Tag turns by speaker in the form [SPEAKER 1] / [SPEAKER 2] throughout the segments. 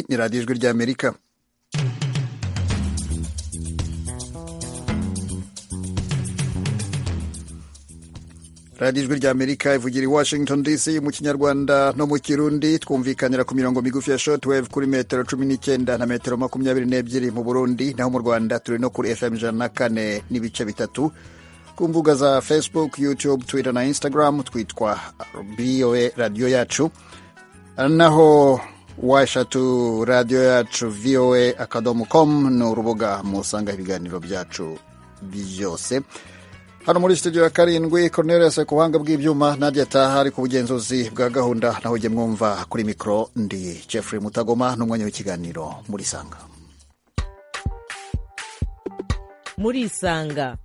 [SPEAKER 1] ni radiyo ijwi ry'amerika radiyo ijwi ry'amerika ivugira i washington dc mu kinyarwanda no mu kirundi twumvikanira ku mirongo migufi ya shotwave kuri metero cumi n'icyenda na metero makumyabiri n'ebyiri mu burundi naho mu rwanda turi no kuri fm ijana na kane n'ibice bitatu ku mbuga za facebook youtube twitter na instagram twitwa boa radiyo yacu naho washatu radiyo yacu voa akadomo com ni urubuga musangaho ibiganiro byacu byose hano muri studio ya karindwi cornelius ku buhanga bw'ibyuma nadia taha ari ku bugenzuzi bwa gahunda naho ujye mwumva kuri mikoro ndi jeffrey mutagoma n'umwanya w'ikiganiro muri isanga
[SPEAKER 2] muri isanga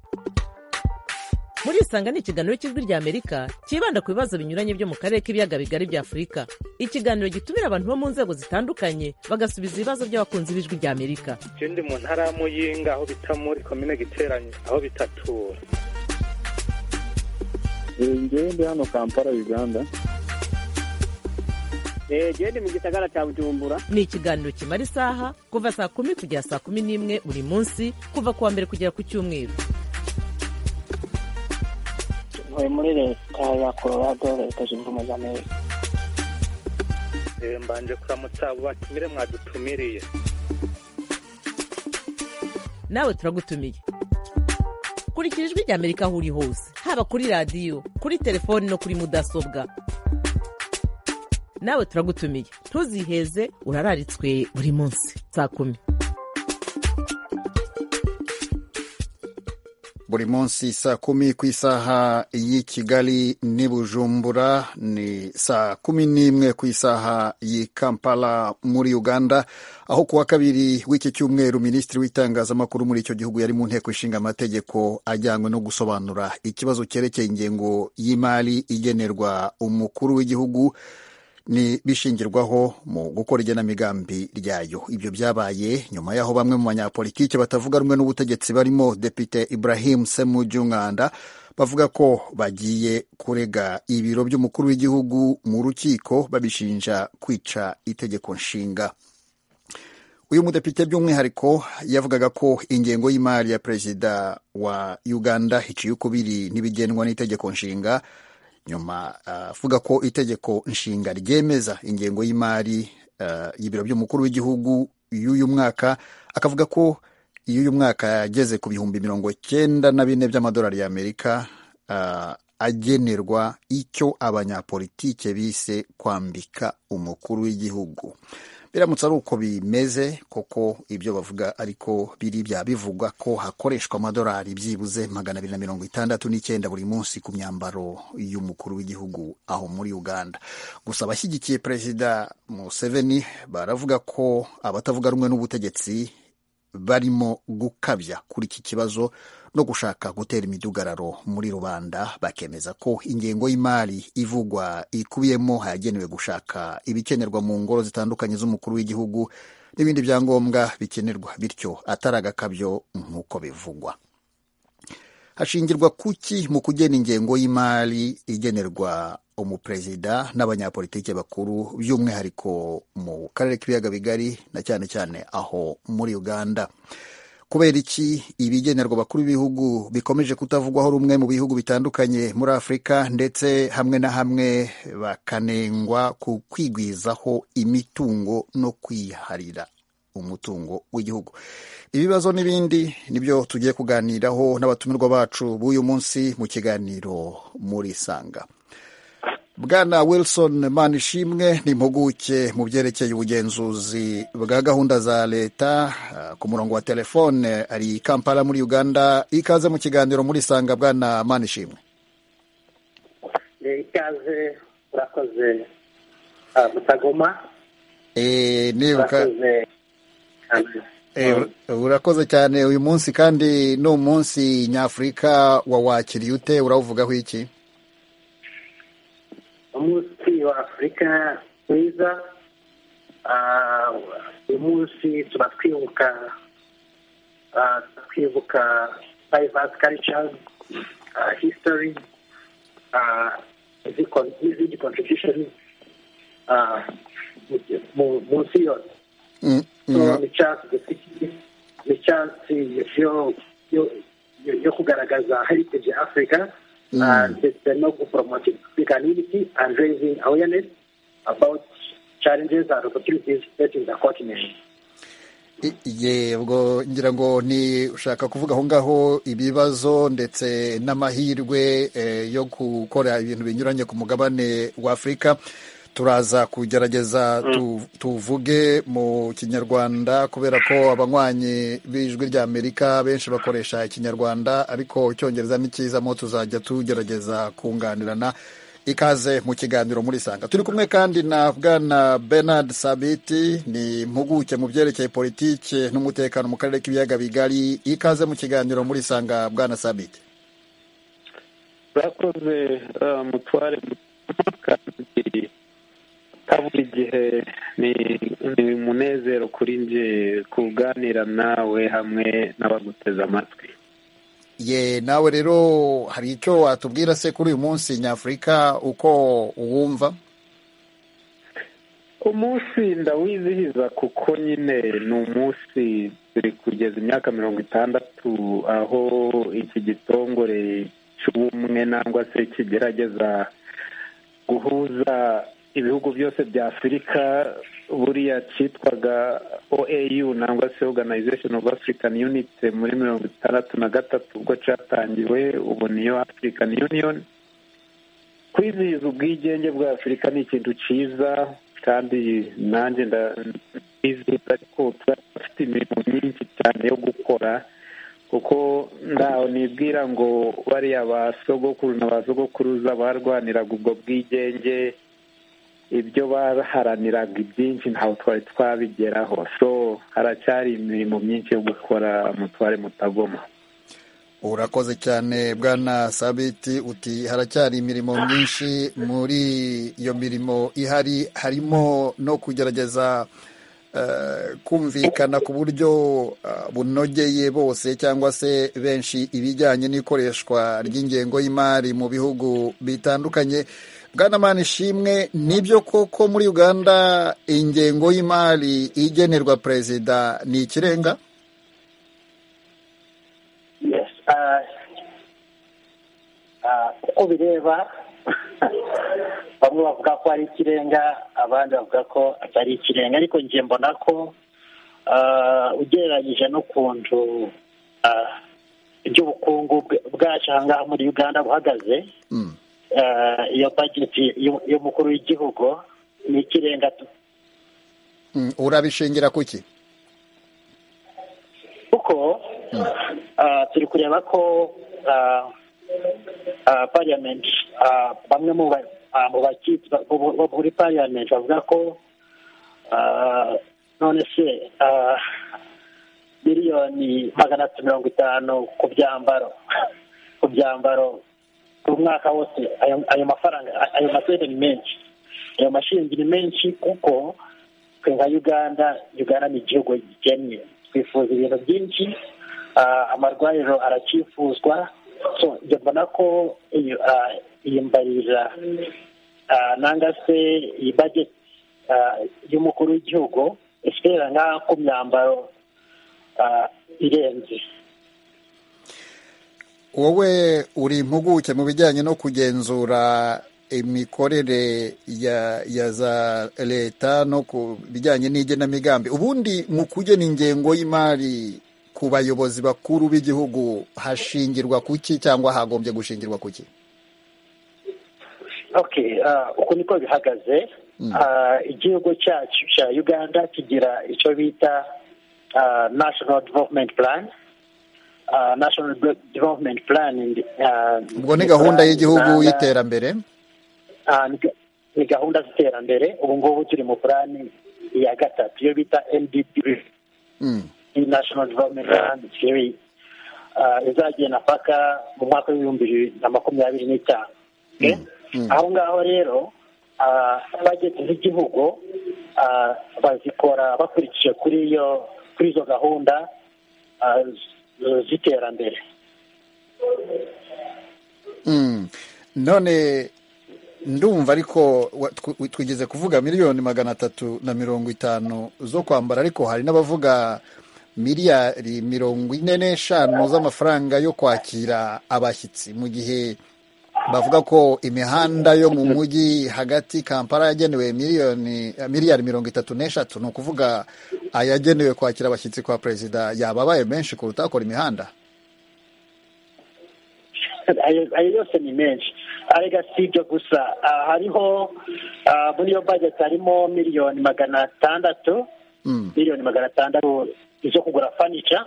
[SPEAKER 2] muri isanga ni ikiganiro cy'ijwi ry'amerika cyibanda ku bibazo binyuranye byo mu karere k'ibiyaga bigari bya afurika ikiganiro gitumira abantu bo mu nzego zitandukanye bagasubiza ibibazo by'abakunzi b'ijwi ry'amerika
[SPEAKER 3] ikindi mu ntara ya muyinga aho bita muri komine giteranye aho bitatura
[SPEAKER 4] ngewe ndi hano kampala uganda
[SPEAKER 5] ngewe ndi mu gisagara cya bujumbura
[SPEAKER 2] ni ikiganiro kimara isaha kuva saa kumi kugera saa kumi n'imwe buri munsi kuva ku wa mbere kugera ku cyumweru
[SPEAKER 6] ntuye muri leta ya colorado leta zunze ubumwe za amerika
[SPEAKER 3] mbanje kuramutsa abo batumire mwadutumiriye
[SPEAKER 2] nawe turagutumiye kurikira ijwi ry'amerika aho uri hose haba kuri radiyo kuri telefoni no kuri mudasobwa nawe turagutumiye ntuziheze urararitswe buri munsi saa kumi
[SPEAKER 1] buri munsi saa kumi ku isaha y'i kigali n'i bujumbura ni saa kumi n'imwe ku isaha y'i kampala muri uganda aho kuwa kabiri w'iki cyumweru minisitiri w'itangazamakuru muri icyo gihugu yari mu nteko ishinga amategeko ajyanywe no gusobanura ikibazo cyerekeye ingengo y'imari igenerwa umukuru w'igihugu ni bishingirwaho mu gukora igenamigambi ryayo ibyo byabaye nyuma y'aho bamwe mu banyapolitiki batavuga rumwe n'ubutegetsi barimo depite ibrahim semujyumwanda bavuga ko bagiye kurega ibiro by'umukuru w'igihugu mu rukiko babishinja kwica itegeko nshinga uyu mudepite by'umwihariko yavugaga ko ingengo y'imari ya perezida wa uganda iciye ukubiri n'ibigenwa n'itegeko nshinga nyuma avuga uh, ko itegeko nshinga ryemeza ingengo y'imari uh, y'ibiro by'umukuru w'igihugu y'uyu mwaka akavuga ko y'uyu mwaka yageze ku bihumbi mirongo cyenda na bine by'amadolari y'amerika uh, agenerwa icyo abanyapolitike bise kwambika umukuru w'igihugu biramutse ari uko bimeze koko ibyo bavuga ariko biri bya bivugwa ko hakoreshwa amadolari byibuze magana abiri na mirongo itandatu n'icyenda buri munsi ku myambaro y'umukuru w'igihugu aho muri uganda gusa abashyigikiye perezida museveni baravuga ko abatavuga rumwe n'ubutegetsi barimo gukabya kuri iki kibazo no gushaka gutera imidugararo muri rubanda bakemeza ko ingengo y'imari ivugwa ikubiyemo hayagenewe gushaka ibikenerwa mu ngoro zitandukanye z'umukuru w'igihugu n'ibindi byangombwa bikenerwa bityo atari agakabyo nk'uko bivugwa hashingirwa kuki mu kugena ingengo y'imari igenerwa umuperezida n'abanyapolitiki bakuru by'umwihariko mu karere k'ibiyaga bigari na cyane cyane aho muri uganda kubera iki ibigenerwa bakuru b'ibihugu bikomeje kutavugwaho rumwe mu bihugu bitandukanye muri afurika ndetse hamwe na hamwe bakanengwa ku kwigwizaho imitungo no kwiharira umutungo w'igihugu ibibazo n'ibindi nibyo tugiye kuganiraho n'abatumirwa bacu b'uyu munsi mu kiganiro muri isanga bwana wilson manishimwe ni impuguke mu byerekeye ubugenzuzi bwa gahunda za leta ku murongo wa telefone ari i kampala muri uganda ikaze mu kiganiro muri isanga bwana manishimwe
[SPEAKER 7] ikaze urakoze mutagoma
[SPEAKER 1] urakoze urakoze cyane uyu munsi kandi ni umunsi nyafurika wawakiriye ute urawuvugaho iki
[SPEAKER 7] umunsi wa afurika mwiza uyu munsi tuba twibuka twibuka diverse cultures history n'izindi contributions munsi yose
[SPEAKER 1] Mm,
[SPEAKER 7] so
[SPEAKER 1] mm,
[SPEAKER 7] ni chance dufite ni chance yo yo yo- yo kugaragaza heritage africa uh, ndetse no kupromote africanity and raising awareness about challenges and opportunities facing the continent
[SPEAKER 1] i- yego ngira ngo ni ushaka kuvuga aho ngaho ibibazo ndetse n'amahirwe eh, yo gukora ibintu binyuranye ku mugabane w'afurika turaza kugerageza tu- tuvuge mu kinyarwanda kubera ko abanywanyi b'ijwi ry'amerika benshi bakoresha ikinyarwanda ariko icyongereza ni cyizamo tuzajya tugerageza kunganirana ikaze mu kiganiro muri sanga turi kumwe kandi na bwana bernard sabiti ni impuguke mu byerekeye politiki n'umutekano mu karere k'ibiyaga bigari ikaze mu kiganiro muri sanga bwana sabiti
[SPEAKER 4] bakoze mutware kandi ka buri gihe ni ni umunezero kuri nje kuganira nawe hamwe n'abaguteze amatwi
[SPEAKER 1] ye nawe rero hari icyo watubwira se kuri uyu munsi nyafurika uko uwumva
[SPEAKER 4] umunsi ndawizihiza kuko nyine ni umunsi turi kugeza imyaka mirongo itandatu aho iki gitongore cy'ubumwe nangwa se kigerageza guhuza ibihugu byose bya afurika buriya cyitwaga oau nangwa se organization of african unity muri mirongo itandatu na gatatu ubwo cyatangiwe ubu niyo african union kwizihiza ubwigenge bwa afurika ni ikintu cyiza kandi nanjye ndabizihiza ariko turafite imirimo myinshi cyane yo gukora kuko ntaho nibwira ngo bariya ba sogokuru na ba sogokuruza barwaniraga ubwo bwigenge ibyo baharaniraga ibyinshi ntaho twari twabigeraho so haracyari imirimo myinshi yo gukora mutware mutagoma
[SPEAKER 1] urakoze cyane bwana sabiti uti haracyari imirimo myinshi muri iyo mirimo ihari harimo no kugerageza eh, kumvikana ku buryo eh, bunogeye bose cyangwa se benshi ibijyanye n'ikoreshwa ry'ingengo y'imari mu bihugu bitandukanye bwana manishimwe nibyo koko muri uganda ingengo y'imari igenerwa perezida ni ikirenga
[SPEAKER 7] yes uh, uh, uko bireba bamwe bavuga ko ari ikirenga abandi bavuga ko atari ikirenga ariko njye mbona ko uh, ugereranyije n'ukuntu uh, iby'ubukungu bw- bwacu ahangaha muri uganda buhagaze
[SPEAKER 1] Mm.
[SPEAKER 7] uh, iyo bageti y'umukuru w'igihugu ni ikirenga tu-
[SPEAKER 1] Mm, urabishingira ku ki
[SPEAKER 7] kuko ah, turi kureba ko ah, ah, parliament ah, bamwe mu ba- ah, mu bakitsi ba- bo- bo muri parliament bavuga ko ah, none se ah, miliyoni magana atatu mirongo itanu ku byambaro ku byambaro ku mwaka wose ayo ayo mafaranga ayo masente ni menshi ayo mashingi ni menshi kuko twe nka uganda uganda ni igihugu gikennye twifuza ibintu byinshi ah, amarwariro aracyifuzwa so njye mbona ko iyo ah, iyi mbarira ah, nanga se iyi budget ah, y'umukuru w'igihugu isigarira nk'aho ku myambaro ah, irenze
[SPEAKER 1] wowe uri impuguke mu bijyanye no kugenzura imikorere ya ya za leta no ku bijyanye n'igenamigambi ubundi mu kugena ingengo y'imari ku bayobozi bakuru b'igihugu hashingirwa ku ki cyangwa hagombye gushingirwa ku ki
[SPEAKER 7] okay ah, uku niko bihagaze Ah, igihugu cyacu cya uganda kigira icyo bita ah, national development plan Ah, national De- development plan ndi- ah,
[SPEAKER 1] ubwo ni gahunda
[SPEAKER 7] plan
[SPEAKER 1] y'igihugu
[SPEAKER 7] usanga-
[SPEAKER 1] y'iterambere
[SPEAKER 7] ah, ni ga- ni gahunda z'iterambere ubu ngubu turi mu plani ya gatatu iyo bita ndp
[SPEAKER 1] Mm.
[SPEAKER 7] national development plan theory uh, izagenda paka mu mwaka w'ibihumbi bibiri na makumyabiri n'itanu okay? aho ngaho rero ah, bageze z'igihugu ah, bazikora bakurikije kuri iyo kuri izo gahunda ah, z- z'iterambere
[SPEAKER 1] Mm. none ndumva ariko wa- tw- twigeze kuvuga miliyoni magana atatu na mirongo itanu zo kwambara ariko hari n'abavuga miliyari mirongo ine n'eshanu z'amafaranga yo kwakira abashyitsi mu gihe bavuga ko imihanda yo mu mujyi hagati kampala yagenewe miliyoni miliyari mirongo itatu n'eshatu ni ukuvuga ayagenewe kwakira abashyitsi kwa perezida yababaye menshi kuruta akora imihanda
[SPEAKER 7] ayo ayo yose ni menshi arega si ibyo gusa ah, hariho ah, muri iyo bajeti harimo miliyoni magana atandatu
[SPEAKER 1] Mm.
[SPEAKER 7] miliyoni magana atandatu zo kugura fanica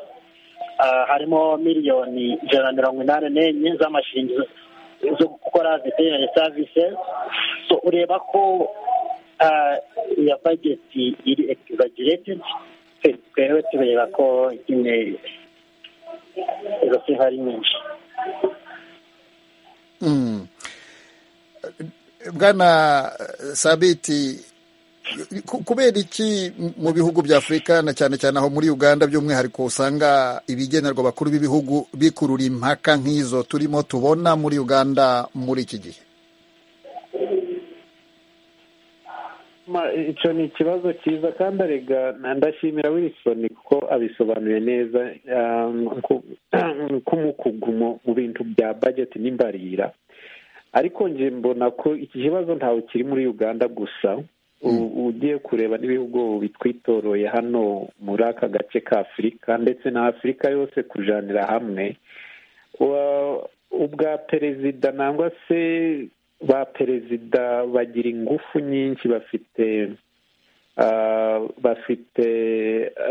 [SPEAKER 7] ah, harimo miliyoni ijana na mirongo inani n'enye z'amashingizo zo gukora veterinary services so ureba ko ah, iyo bajeti iri exaggerated twe- twewe tureba ko nyine izo sifa ari nyinshi
[SPEAKER 1] Mm. bwana eh, sabiti ku- kubera iki mu bihugu bya afurika na cyane cyane aho muri uganda by'umwihariko usanga ibigenerwa abakuru b'ibihugu bikurura impaka nk'izo turimo tubona muri uganda muri iki gihe
[SPEAKER 4] Ma- icyo ni ikibazo cyiza kandi arega na- ndashimira wilson kuko abisobanuye neza ah, nku- nk'umukugu mu- mu bintu bya bajeti n'imbarira ariko nje mbona ko iki kibazo ntawe kiri muri uganda gusa U- ugiye kureba n'ibihugu bitwitoroye hano muri aka gace ka afurika ndetse na afurika yose kujanira hamwe Wa- ubwa perezida nangwa se ba perezida bagira ingufu nyinshi bafite ah, bafite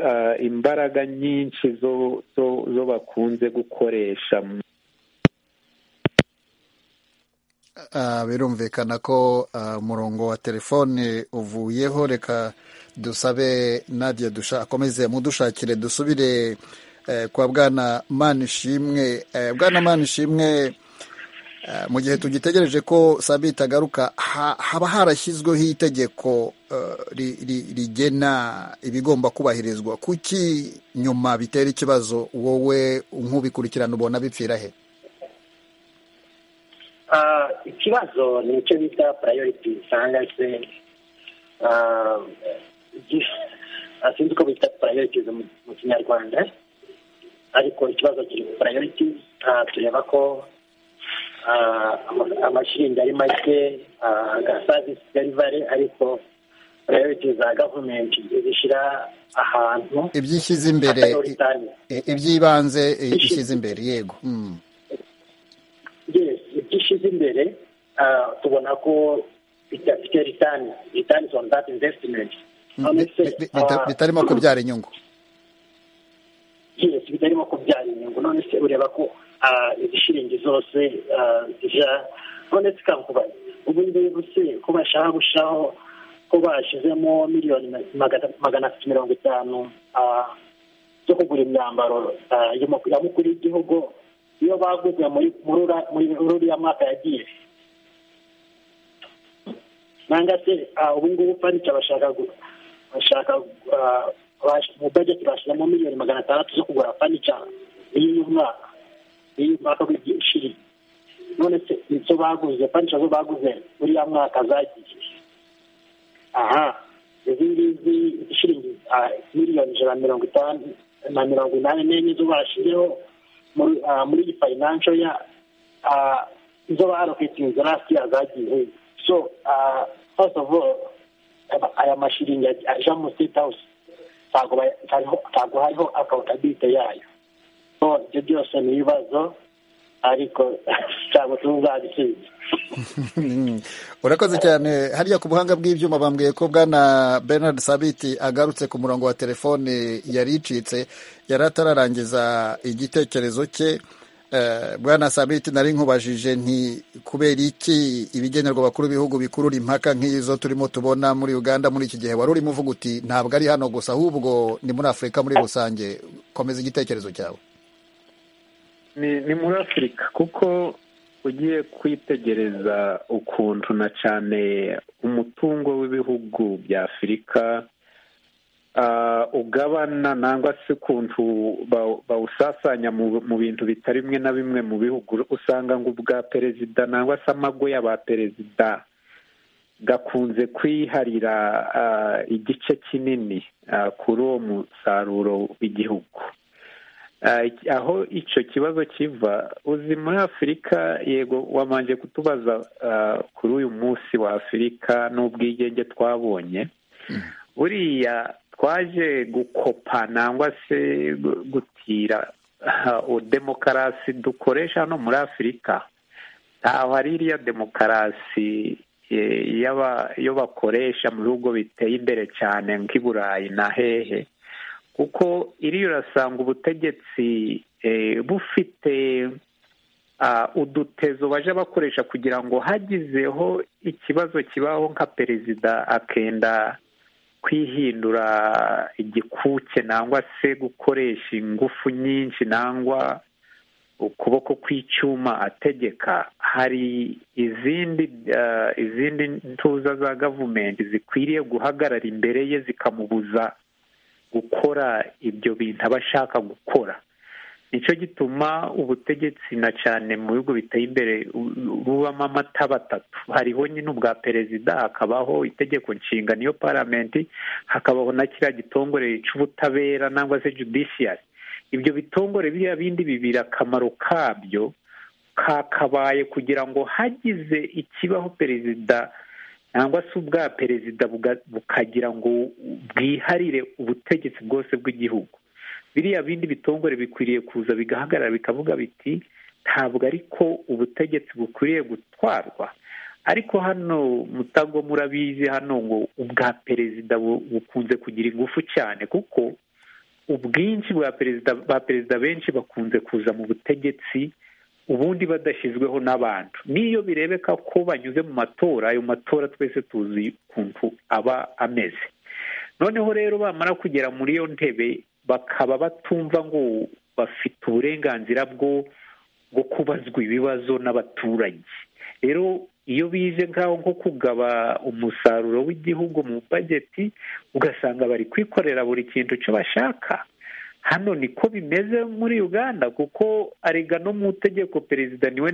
[SPEAKER 4] ah, imbaraga nyinshi zo zo zo bakunze gukoresha mu-
[SPEAKER 1] Ah, birumvikana ko ah, umurongo wa telefone uvuyeho reka dusabe nadia dusha akomeze mudushakire dusubire eh, kwa bwana manishimwe eh, bwana manishimwe eh, mu gihe tugitegereje ko sabit agaruka ha, haba harashyizweho itegeko eh, ri- ri- rigena ibigomba kubahirizwa kuki nyuma bitera ikibazo wowe nk'ubikurikirana ubona bipfira he
[SPEAKER 7] Ah, ikibazo ni icyo bita priority cyangwa se ah, gif- ah, sinzi uko bita priorities mu mu kinyarwanda ariko ikibazo kiri ku priorities Ah, tureba ko ah, ama- amashinga ari make ah, ga service delivery ariko priorities za government zishyira ahantu
[SPEAKER 1] ibyishyize imbere i-
[SPEAKER 7] prioritaire
[SPEAKER 1] I- ibyibanze i- ishyize imbere yego Mm.
[SPEAKER 7] yes ibyo ishize imbere ah, tubona ko bidafite return returns on that investment
[SPEAKER 1] Bi- bi- bi- bita- bitarimo kubyara inyungu
[SPEAKER 7] yes bitarimo kubyara inyungu none se ureba ko ah, izishiringi zose ah, zija none se kakuba ubu ngubu se ko bashaka gushaho ko bashyizemo miliyoni ma- magana- magana atatu mirongo itanu ah, zo kugura imyambaro ah, y'umu- ya mukuru w'igihugu iyo baguze muri muri ura- muri uriya mwaka yagiye nanga se ah, ubu ngubu fanica bashaka gu- bashaka ah, bash- mu budget bashyiramo miliyoni magana atandatu zo kugura fanica iy'uyu mwaka iy'uyu mwaka w'igishiri none se izo baguze fanica zo baguze uriya mwaka zagiye aha izi ngizi shiringi ah, miliyoni ijana na mirongo itanu na mirongo inani n'enye zo bashyizeho muri ah, muri iyi financial ya ah, izo baroketinze last year zagiye so ah, first of all aba- aya mashiringi aja- aja mu state house ntago ba- ntago- ntago hariho accountability yayo so ibyo byose ni ibibazo ariko ntabwo tuzabisubiza
[SPEAKER 1] urakoze cyane hariya ku buhanga bw'ibyuma bambwiye ko bwana bernard sabiti agarutse ku murongo wa telefone yari icitse yari atararangiza igitekerezo cye Eh, bwana sabiti nari nkubajije nti kubera iki ibigenerwa abakuru b'ibihugu bikurura impaka nk'izo turimo tubona muri uganda muri iki gihe wari urimo uvuga uti ntabwo ari hano gusa ahubwo ni muri afurika muri rusange komeza igitekerezo cyawe
[SPEAKER 4] ni ni muri afurika kuko ugiye kwitegereza ukuntu na cyane umutungo w'ibihugu bya afurika ah, ugabana nangwa se ukuntu baw- bawusasanya mu mu bintu bitari bimwe na bimwe mu bihugu usanga ngo ubwa perezida nangwa se amago y'aba perezida gakunze kwiharira igice kinini kuri uwo musaruro w'igihugu aho icyo kibazo kiva uzi muri afurika yego wamanje kutubaza kuri uyu munsi wa afurika n'ubwigenge twabonye buriya twaje gukopa nangwa se gutira demokarasi dukoresha hano muri afurika ntaho hari iriya demokarasi yo bakoresha mu bihugu biteye imbere cyane nk'i burayi na hehe kuko iriya urasanga ubutegetsi bufite udutezo baje bakoresha kugira ngo hagizeho ikibazo kibaho nka perezida akenda kwihindura igikuke nangwa se gukoresha ingufu nyinshi nangwa ukuboko kw'icyuma ategeka hari izindi izindi ntuza za gavumenti zikwiriye guhagarara imbere ye zikamubuza gukora ibyo bintu aba ashaka gukora nicyo gituma ubutegetsi na cyane mu bihugu biteye imbere bubamo amataba atatu hariho nyine ubwa perezida hakabaho itegeko nshinga niyo paramenti hakabaho na kiriya gitongore cy'ubutabera nangwa se judiciary ibyo bitongore biriya bindi bibiri akamaro kabyo kakabaye kugira ngo hagize ikibaho perezida cyangwa se ubwa perezida bukagira ngo bwiharire ubutegetsi bwose bw'igihugu biriya bindi bitongore bikwiriye kuza bigahagarara bikavuga biti ntabwo ariko ubutegetsi bukwiriye gutwarwa ariko hano mutago murabizi hano ngo ubwa perezida bukunze kugira ingufu cyane kuko ubwinshi bwa perezida ba perezida benshi bakunze kuza mu butegetsi ubundi badashyizweho n'abantu n'iyo birebeka ko banyuze mu matora ayo matora twese tuzi ukuntu aba ameze noneho rero bamara kugera muri iyo ntebe bakaba batumva ngo bafite uburenganzira bwo bwo kubazwa ibibazo n'abaturage rero iyo bize nk'aho nko kugaba umusaruro w'igihugu mu bageti ugasanga bari kwikorera buri kintu cyo bashaka hano niko bimeze muri uganda kuko arega no mu itegeko perezida niwe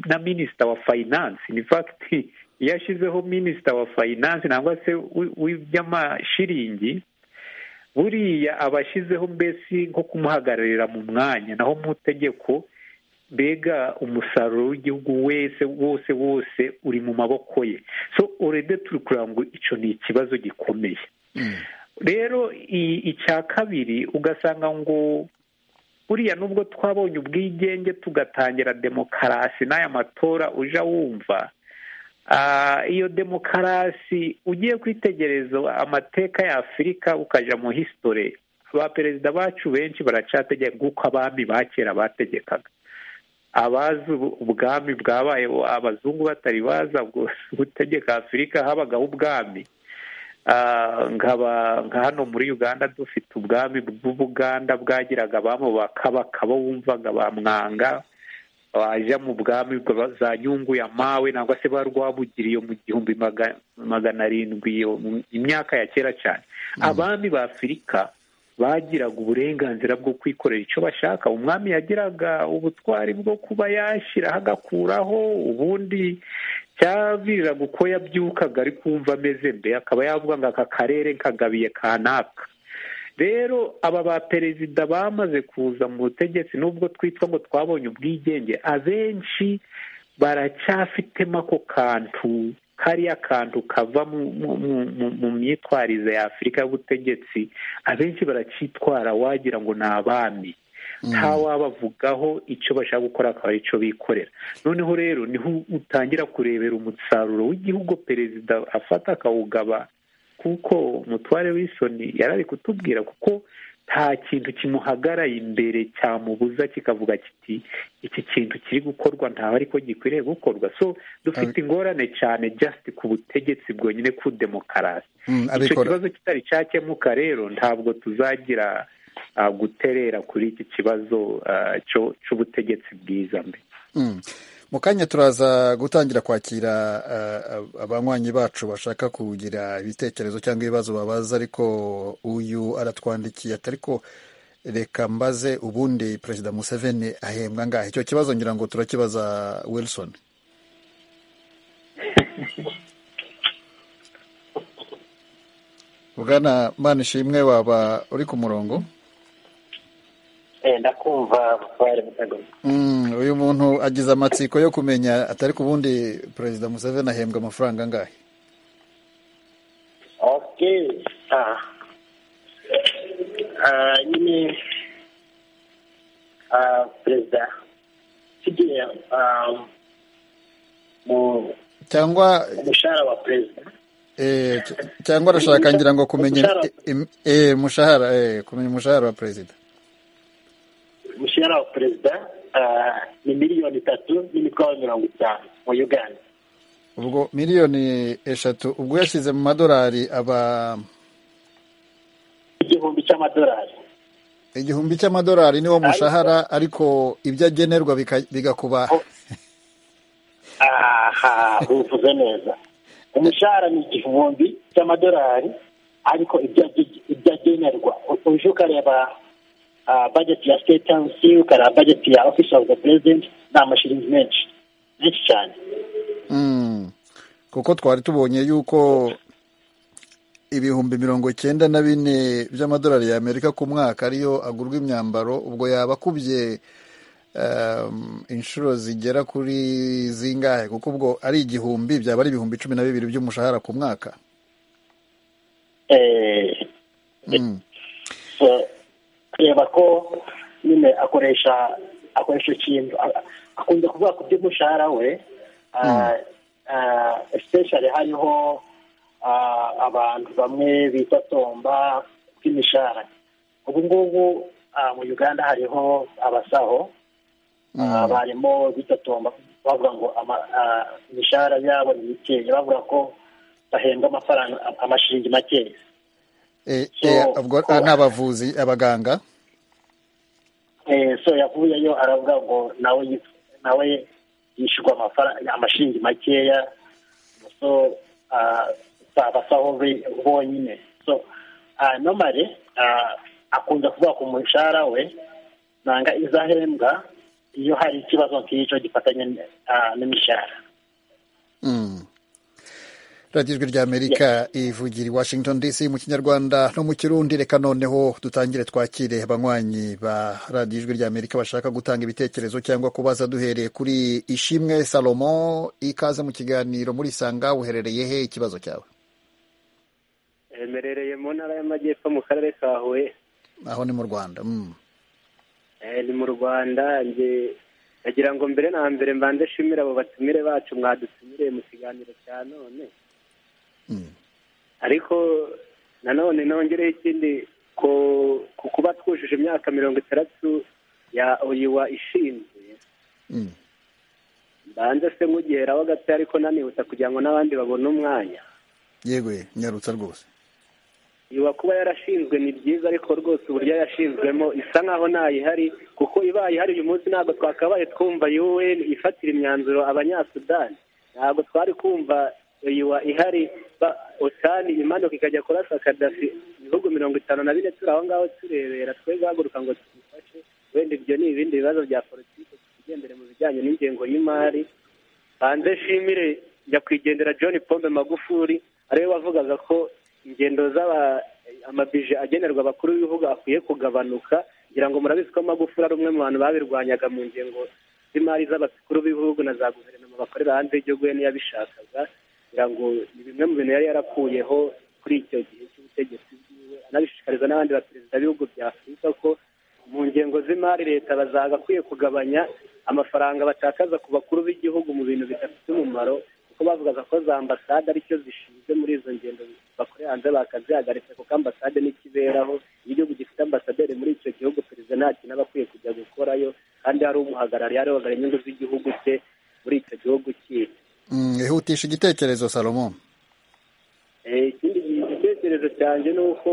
[SPEAKER 4] na minisita wa fayinansi ni fagiti iyo ashyizeho minisita wa fayinansi nangwa se w'iby'amashiringi buriya aba ashyizeho mbese nko kumuhagararira mu mwanya naho mu itegeko mbega umusaruro w'igihugu wese wose wose uri mu maboko ye so urede turi kureba ngo icyo ni ikibazo gikomeye rero icya kabiri ugasanga ngo buriya nubwo twabonye ubwigenge tugatangira demokarasi n'aya matora ujya wumva iyo demokarasi ugiye kwitegereza amateka ya afurika ukajya mu hisitore ba perezida bacu benshi baracategeka nk'uko abami ba kera bategekaga abazi ubwami bwabaye abazungu batari baza gutegeka afurika habagaho ubwami nka hano muri uganda dufite ubwami bw'ubuganda bwagiraga abamo bakabaka bo wumvaga ba mwanga wajya mu bwami za nyunguye amawe nangwa se ba rwabugiriye mu gihumbi magana arindwi imyaka ya kera cyane abami ba afurika bagiraga uburenganzira bwo kwikorera icyo bashaka umwami yagiraga ubutwari bwo kuba yashyiraho agakuraho ubundi cyaviriraga uko yabyukaga ari kumva ameze mbe akaba yavuga ngo aka karere nkagabiye kanaka rero aba ba perezida bamaze kuza mu butegetsi nubwo twitwa ngo twabonye ubwigenge abenshi baracyafitemo ako kantu kariya kantu kava mu myitwarize ya afurika y'ubutegetsi abenshi baracyitwara wagira ngo ni abami nta wabavugaho icyo bashaka gukora akaba ari cyo bikorera noneho rero niho utangira kurebera umusaruro w'igihugu perezida afata akawugaba kuko umutware w'isoni yarari kutubwira kuko nta kintu kimuhagaraye imbere cyamubuza kikavuga kiti iki kintu kiri gukorwa ntawe ariko gikwiriye gukorwa so dufite ingorane cyane just ku butegetsi bwonyine ku demokarasi icyo kibazo kitari cyakemuka rero ntabwo tuzagira guterera kuri iki kibazo cy'ubutegetsi bwiza mbere
[SPEAKER 1] mu kanya turaza gutangira kwakira abanywanyi bacu bashaka kugira ibitekerezo cyangwa ibibazo babaza ariko uyu aratwandikiye ariko reka mbaze ubundi perezida museveni ahembwa ngahe icyo kibazo ngira ngo turakibaza wilson bwana manishimwe waba uri ku murongo
[SPEAKER 7] ndakumva bari butagoye
[SPEAKER 1] Mm, uyu muntu agize amatsiko yo kumenya atari ku bundi perezida museveni ahembwa amafaranga angahe
[SPEAKER 7] okay ah ah nyine ah perezida tugiye ah mu
[SPEAKER 1] cyangwa
[SPEAKER 7] umushahara wa perezida
[SPEAKER 1] eh, cy- cyangwa arashaka ngira ngo kumenya im- eh, umushahara eh, kumenya umushahara wa perezida
[SPEAKER 7] umushahara wa perezida ah ni miliyoni itatu n'imitwaro mirongo itanu mu uganda
[SPEAKER 1] ubwo miliyoni eshatu ubwo yashyize mu madolari aba
[SPEAKER 7] igihumbi cy'amadolari
[SPEAKER 1] igihumbi cy'amadolari niwo mushahara ariko ibyo agenerwa bika- bigakuba
[SPEAKER 7] aha ubivuze neza umushahara ni igihumbi cy'amadolari ariko ibyo age- ibyo agenerwa uje ukareba ah, budget ya state house ukareba budget ya office of the president ni amashiringi menshi menshi cyane
[SPEAKER 1] Mm. kuko twari tubonye yuko ibihumbi mirongo icyenda na bine by'amadolari y'amerika ku mwaka ariyo agurwa imyambaro ubwo yaba akubye um, inshuro zigera kuri zingahe kuko ubwo ari igihumbi byaba ari ibihumbi cumi na bibiri by'umushahara ku mwaka
[SPEAKER 7] Eh,
[SPEAKER 1] mm.
[SPEAKER 7] so kureba ko nyine akoresha akoresha ikintu a- akunze kuvuga ku by'umushahara we ah, ah, especially hariho ah, abantu bamwe bita tomba bw'imishahara ubu ngubu ah, mu uganda hariho abasaho ah, barimo bitotomba bavuga ngo ama- ah, imishahara yabo ni mikeya bavuga ko bahembwa amafaranga amashiringi makeya
[SPEAKER 1] Eh,
[SPEAKER 7] So,
[SPEAKER 1] eh, ubwo
[SPEAKER 7] ko-
[SPEAKER 1] ni abavuzi abaganga
[SPEAKER 7] Eh, so yavuyeyo aravuga ngo nawe yif- nawe yishyurwa amafaranga amashiringi makeya so ah, si abasaho be- bonyine so ah, normally ah, akunda kuvuga ku mushahara we nanga izahembwa iyo hari ikibazo nk'icyo gifatanye ah, n'imishahara
[SPEAKER 1] Mm. radiyo ijwi ry'amerika ivugira i washington dc mu kinyarwanda no mu kirundi reka noneho dutangire twakire abanywanyi ba radiyo ijwi ry'amerika bashaka gutanga ibitekerezo cyangwa kubaza duhereye kuri ishimwe salomo ikaze mu kiganiro muri sanga uherereye he ikibazo cyawe
[SPEAKER 3] mperereye mu ntara y'amajyepfo mu karere ka huye
[SPEAKER 1] aho ni mu rwanda mm.
[SPEAKER 3] Eh, ni mu rwanda nge- nagira ngo mbere na mbere mbanze nshimire abo batumire bacu mwadutumiriye mu kiganiro cya none
[SPEAKER 1] Mm.
[SPEAKER 3] ariko nanone nongereho ikindi ko ku kuba twujuje imyaka mirongo itandatu ya oyiwa ishinzwe
[SPEAKER 1] Mm.
[SPEAKER 3] mbanze se nkugeraho gato ariko nanihutsa kugira ngo n'abandi babone umwanya
[SPEAKER 1] yego ye, nyarutsa rwose
[SPEAKER 3] iwa kuba yarashinzwe ni byiza ariko rwose uburyo yashinzwemo isa nkaho ntayihari kuko ibaye ihari uyu munsi ntabwo twakabaye twumva un ifatira imyanzuro abanyasudani ntabwo twari kumva iwa ihari ba- otani imanuka ikajya kurasa kadafi ibihugu mirongo itanu na bine turi aho ngaho turebera twe guhaguruka ngo tubifashe wenda ibyo ni ibindi bibazo bya politiki tugendere mu bijyanye n'ingengo y'imari hanze nshimire nyakwigendera john pombe magufuri ariwe wavugaga ko ingendo z'aba amabije agenerwa abakuru b'ibihugu akwiye kugabanuka ngira ngo murabizi ko magufuri ari umwe mu bantu babirwanyaga mu ngengo z'imari z'abakuru b'ibihugu na za guverinoma bakorera hanze y'igihugu we niyo yabishakaga ngira ngo ni bimwe mu bintu yari yarakuyeho kuri icyo gihe cy'ubutegetsi bwiwe anabishishikariza n'abandi baperezida b'ibihugu bya afurika ko mu ngengo z'imari leta bazagakwiye kugabanya amafaranga batakaza ku bakuru b'igihugu mu bintu bidafite umumaro kuko bavugaga ko za ambasade aricyo zishinzwe muri izo ngendo bakorera hanze bakazihagarika kuko ambasade n'ikiberaho iyo igihugu gifite ambasaderi muri icyo gihugu perezida nta kintu aba akwiye kujya gukorayo kandi hari umuhagarariye arebaga inyungu z'igihugu cye muri icyo gihugu kindi
[SPEAKER 1] Mm, ihutisha igitekerezo salomo
[SPEAKER 3] Eh, ikindi gi- igitekerezo cyanjye ni uko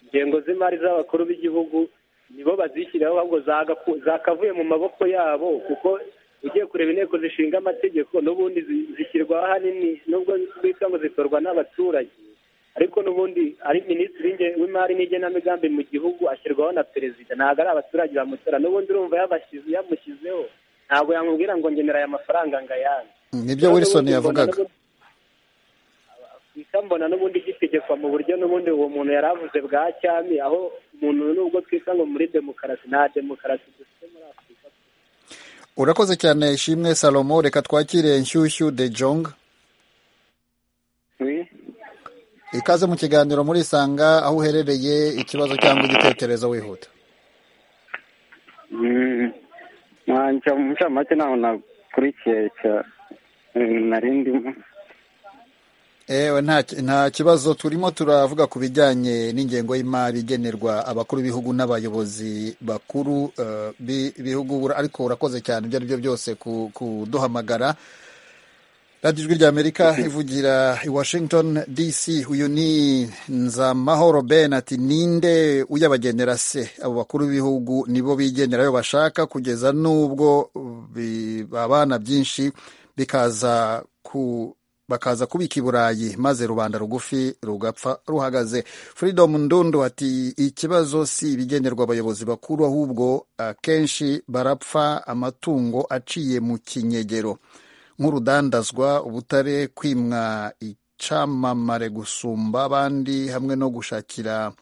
[SPEAKER 3] ingengo z'imari z'abakuru b'igihugu nibo bazishyiraho ahubwo zagaku- zakavuye mu maboko yabo kuko ugiye kureba inteko zishinga amategeko n'ubundi zi- zishyirwaho ahanini nubwo twita ngo zitorwa n'abaturage ariko n'ubundi ari minisitiri w'inge- w'imari n'igenamigambi mu gihugu ashyirwaho na perezida ntabwo ari abaturage bamutora n'ubundi urumva yabashyize yamushyizeho ntabwo yamubwira ngo ngenera aya mafaranga ngo ayange
[SPEAKER 1] Mm, nibyo wilson yavugaga
[SPEAKER 3] gusa mbona n'ubundi gitegekwa mu buryo n'ubundi uwo muntu yari avuze bwa cyami aho umuntu nubwo twita ngo muri demokarasi nta demokarasi dufite muri afurika
[SPEAKER 1] urakoze cyane ishimwe salomo reka twakire nshyushyu de jong ikaze mu kiganiro muri isanga aho uherereye ikibazo cyangwa igitekerezo wihuta
[SPEAKER 5] nta mucamanza ntawe nakurikiye nari ndimo
[SPEAKER 1] ewe nta nta kibazo turimo turavuga ku bijyanye n'ingengo y'imari igenerwa abakuru b'ibihugu n'abayobozi bakuru eh, bi- b'ibihugu Ura- ariko urakoze cyane ibyo ari byo byose ku- kuduhamagara radiyo ijwi ry'amerika ivugira i washington dc uyu ni nzamahoro ben ati ninde uyabagenera se abo bakuru b'ibihugu nibo bigendera ayo bashaka kugeza n'ubwo bi- babana byinshi bikaza ku bakaza kubika i burayi maze rubanda rugufi rugapfa ruhagaze freedom ndundu ati ikibazo si ibigenerwa abayobozi bakuru ahubwo akenshi barapfa amatungo aciye mu kinyegero nk'urudandazwa ubutare kwimwa icamamare gusumba abandi hamwe no gushakira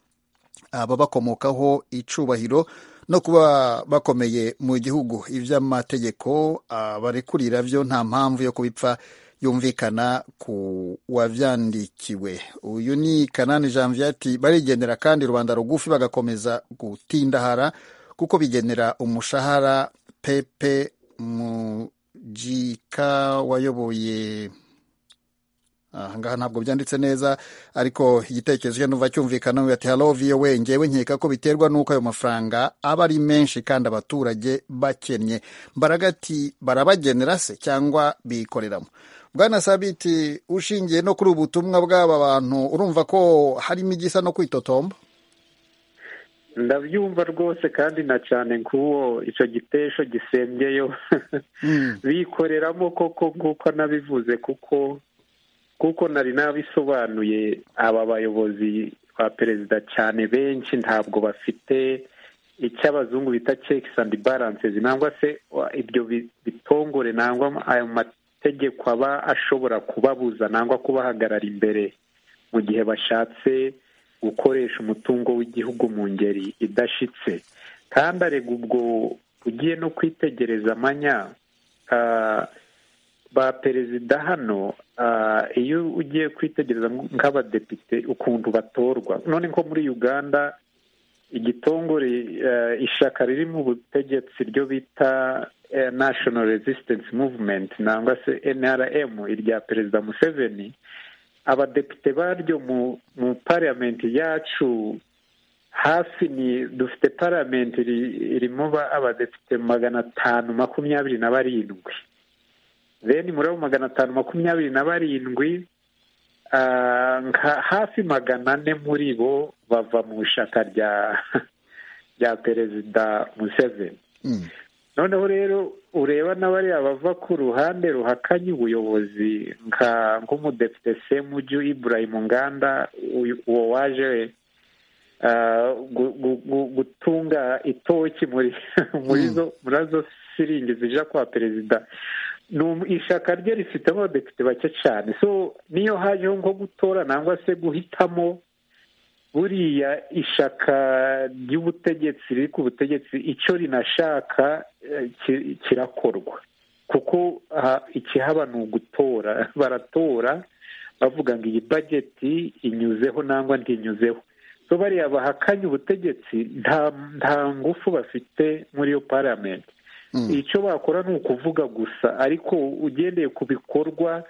[SPEAKER 1] ababakomokaho icubahiro no kuba bakomeye mu gihugu iby'amategeko abarekurira byo nta mpamvu yo kubipfa yumvikana ku wavyandikiwe uyu ni kanani janvier ati barigendera kandi rubanda rugufi bagakomeza gutindahara kuko bigenera umushahara pepe mujika wayoboye ahangaha ntabwo byanditse neza ariko igitekerezo cye numva cyumvikana ati halo vowe ngewe nkeka ko biterwa n'uko ayo mafaranga aba ari menshi kandi abaturage bakennye mbaraga ati barabagenera se cyangwa bikoreramo bwana sabiti ushingiye no kuri ubu butumwa bw'aba bantu urumva ko harimo igisa no kwitotomba
[SPEAKER 4] ndabyumva rwose kandi na cyane nk'uwo icyo gitesho gisembyeyo bikoreramo koko nk'uko nabivuze kuko kuko nari nabisobanuye aba bayobozi ba perezida cyane benshi ntabwo bafite icyo abazungu bita checks and balances nangwa se wa- ibyo bi- bitongore nangwa ayo mategeko aba ashobora kubabuza nangwa kubahagarara imbere mu gihe bashatse gukoresha umutungo w'igihugu mu ngeri idashitse kandi arega ubwo ugiye no kwitegereza amanya ah, ba perezida hano ah, iyo ugiye kwitegereza nk'abadepite ukuntu batorwa none nko muri uganda igitongore eh, ishyaka riri mu butegetsi ryo bita eh, national resistance movement nangwa se nrm irya perezida museveni abadepite baryo mu mu parliament yacu hafi ni dufite parliament iri- irimo ba- abadepite magana atanu makumyabiri na barindwi then muri abo magana atanu makumyabiri na barindwi ah, nka hafi magana ane muri bo bava mu ishyaka rya rya perezida museveni
[SPEAKER 1] Mm.
[SPEAKER 4] noneho rero ureba n'abariya bava ku ruhande ruhakanye ubuyobozi nka nk'umudepite semuju ibrahim nganda uyu- uwo waje ah, gu- gu- gu- gutunga itoki muri muri zo muri zo siringi zija kwa perezida ni um- ishyaka rye rifitemo abadepite bake cyane so niyo hajeho nko gutora nangwa se guhitamo buriya ishyaka ry'ubutegetsi riri ku butegetsi icyo rinashaka eh, ki- kirakorwa kuko ah, ikihaba ni ugutora baratora bavuga ngo iyi bageti inyuzeho nangwa ntinyuzeho so bariya bahakanye ubutegetsi nta nta ngufu bafite muri iyo paramenti icyo bakora ni ukuvuga gusa ariko ugendeye ku bikorwa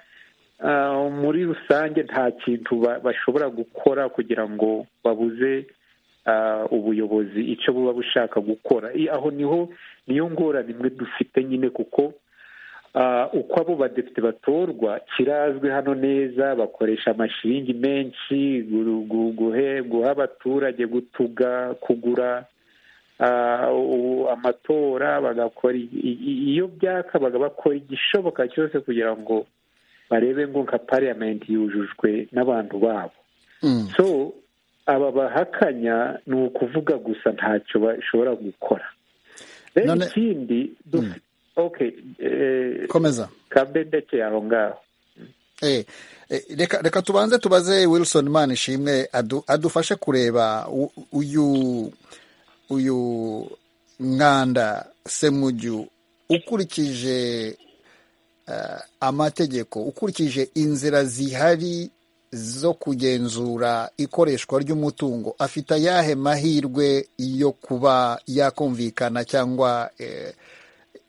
[SPEAKER 4] ah, muri rusange nta kintu ba- bashobora gukora kugira ngo babuze ah, ubuyobozi icyo buba bushaka gukora I- aho niho niyo ngorane imwe dufite nyine kuko ah, uko abo badepite batorwa kirazwi hano neza bakoresha amashiringi menshi gu- gu- guhe- guha abaturage gutuga kugura ah, u- amatora bagakora i- i- iyo byakabaga bakora igishoboka cyose kugira ngo barebe ngo nka parliament yujujwe n'abantu babo
[SPEAKER 1] Mm.
[SPEAKER 4] so aba bahakanya ni ukuvuga gusa ntacyo bashobora gukora rero
[SPEAKER 1] None-
[SPEAKER 4] ikindi duf- okay eh,
[SPEAKER 1] komeza
[SPEAKER 4] kabendeke aho ngaho
[SPEAKER 1] Eh, eh, reka reka tubanze tubaze wilson mani ishimwe adu- adufashe kureba u- uyu uyu mwanda semuju ukurikije eh, amategeko ukurikije inzira zihari zo kugenzura ikoreshwa ry'umutungo afite ayahe mahirwe yo kuba yakumvikana cyangwa eh,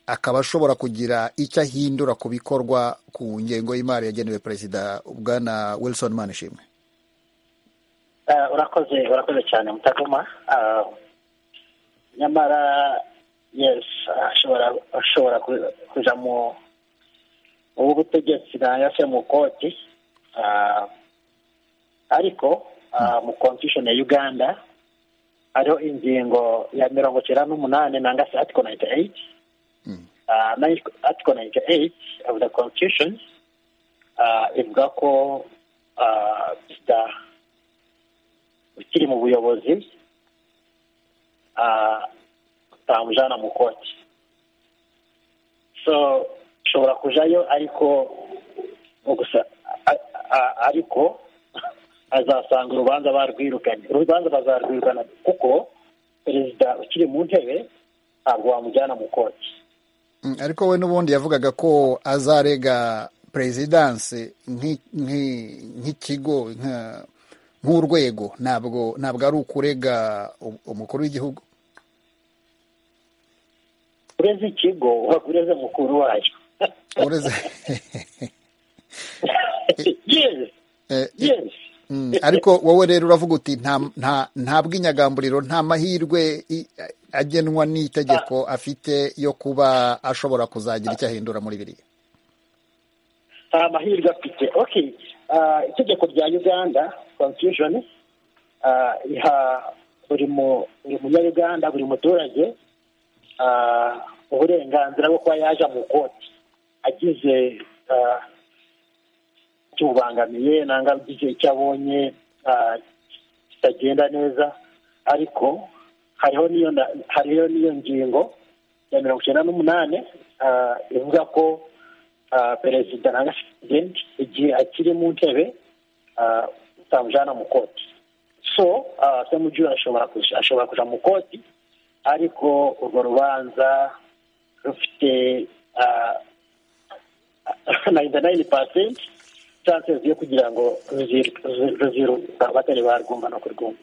[SPEAKER 1] akaba ashobora kugira icyo ahindura ku bikorwa ku ngengo y'imari yagenewe perezida bwana wilson manishimwe
[SPEAKER 7] Ah, urakoze urakoze cyane mutagoma Ah, nyamara yes ashobora ashobora ku- kuja mu ubu butegetsi nanga se mu koti Ah, ariko ah, mu constitution ya uganda hariho ingingo ya mirongo cyenda n'umunani nanga se article ninety eight Ah, nine- article ninety eight of the constitution ah, ivuga ko ah, perezida ukiri mu buyobozi ah, utamujyana mu koti so ushobora kujyayo ariko gusa a- a- ariko azasanga urubanza barwirukanye urubanza bazarwirukana kuko perezida ukiri mu ntebe ntabwo wamujyana mu koti
[SPEAKER 1] Mm, ariko we n'ubundi yavugaga ko azarega perezidanse nk'i- nk'i- nk'ikigo nka- nk'urwego ntabwo ntabwo ari ukurega u- umukuru w'igihugu
[SPEAKER 7] ureze ikigo uba ureze mukuru wayo
[SPEAKER 1] ureze
[SPEAKER 7] yes
[SPEAKER 1] Eh,
[SPEAKER 7] yes
[SPEAKER 1] Mm, ariko wowe rero uravuga uti nta nta nta bw'inyagamburiro nta mahirwe i- agenwa n'itegeko afite yo kuba ashobora kuzagira icyo ahindura muri biriya
[SPEAKER 7] nta mahirwe afite okay Ah, itegeko rya uganda constitution ah, iha buri mu- buri munyaruganda buri muturage ah, uburenganzira bwo kuba yaja mu koti agize ah, kimubangamiye nanga agize icyo abonye ah, kitagenda neza ariko hariho n'iyo nda- hariho n'iyo ngingo ya mirongo icyenda n'umunani ah, ivuga ko ah, perezida nanga president igihe akiri mu ntebe ah, utamujyana mu koti so ah, semuju ashobora kuja- ashobora kuja mu koti ariko urwo rubanza rufite ninety nine percent chances yo kugira ngo ruziru- ruzi- ruziruka batari barwumva no kurwumva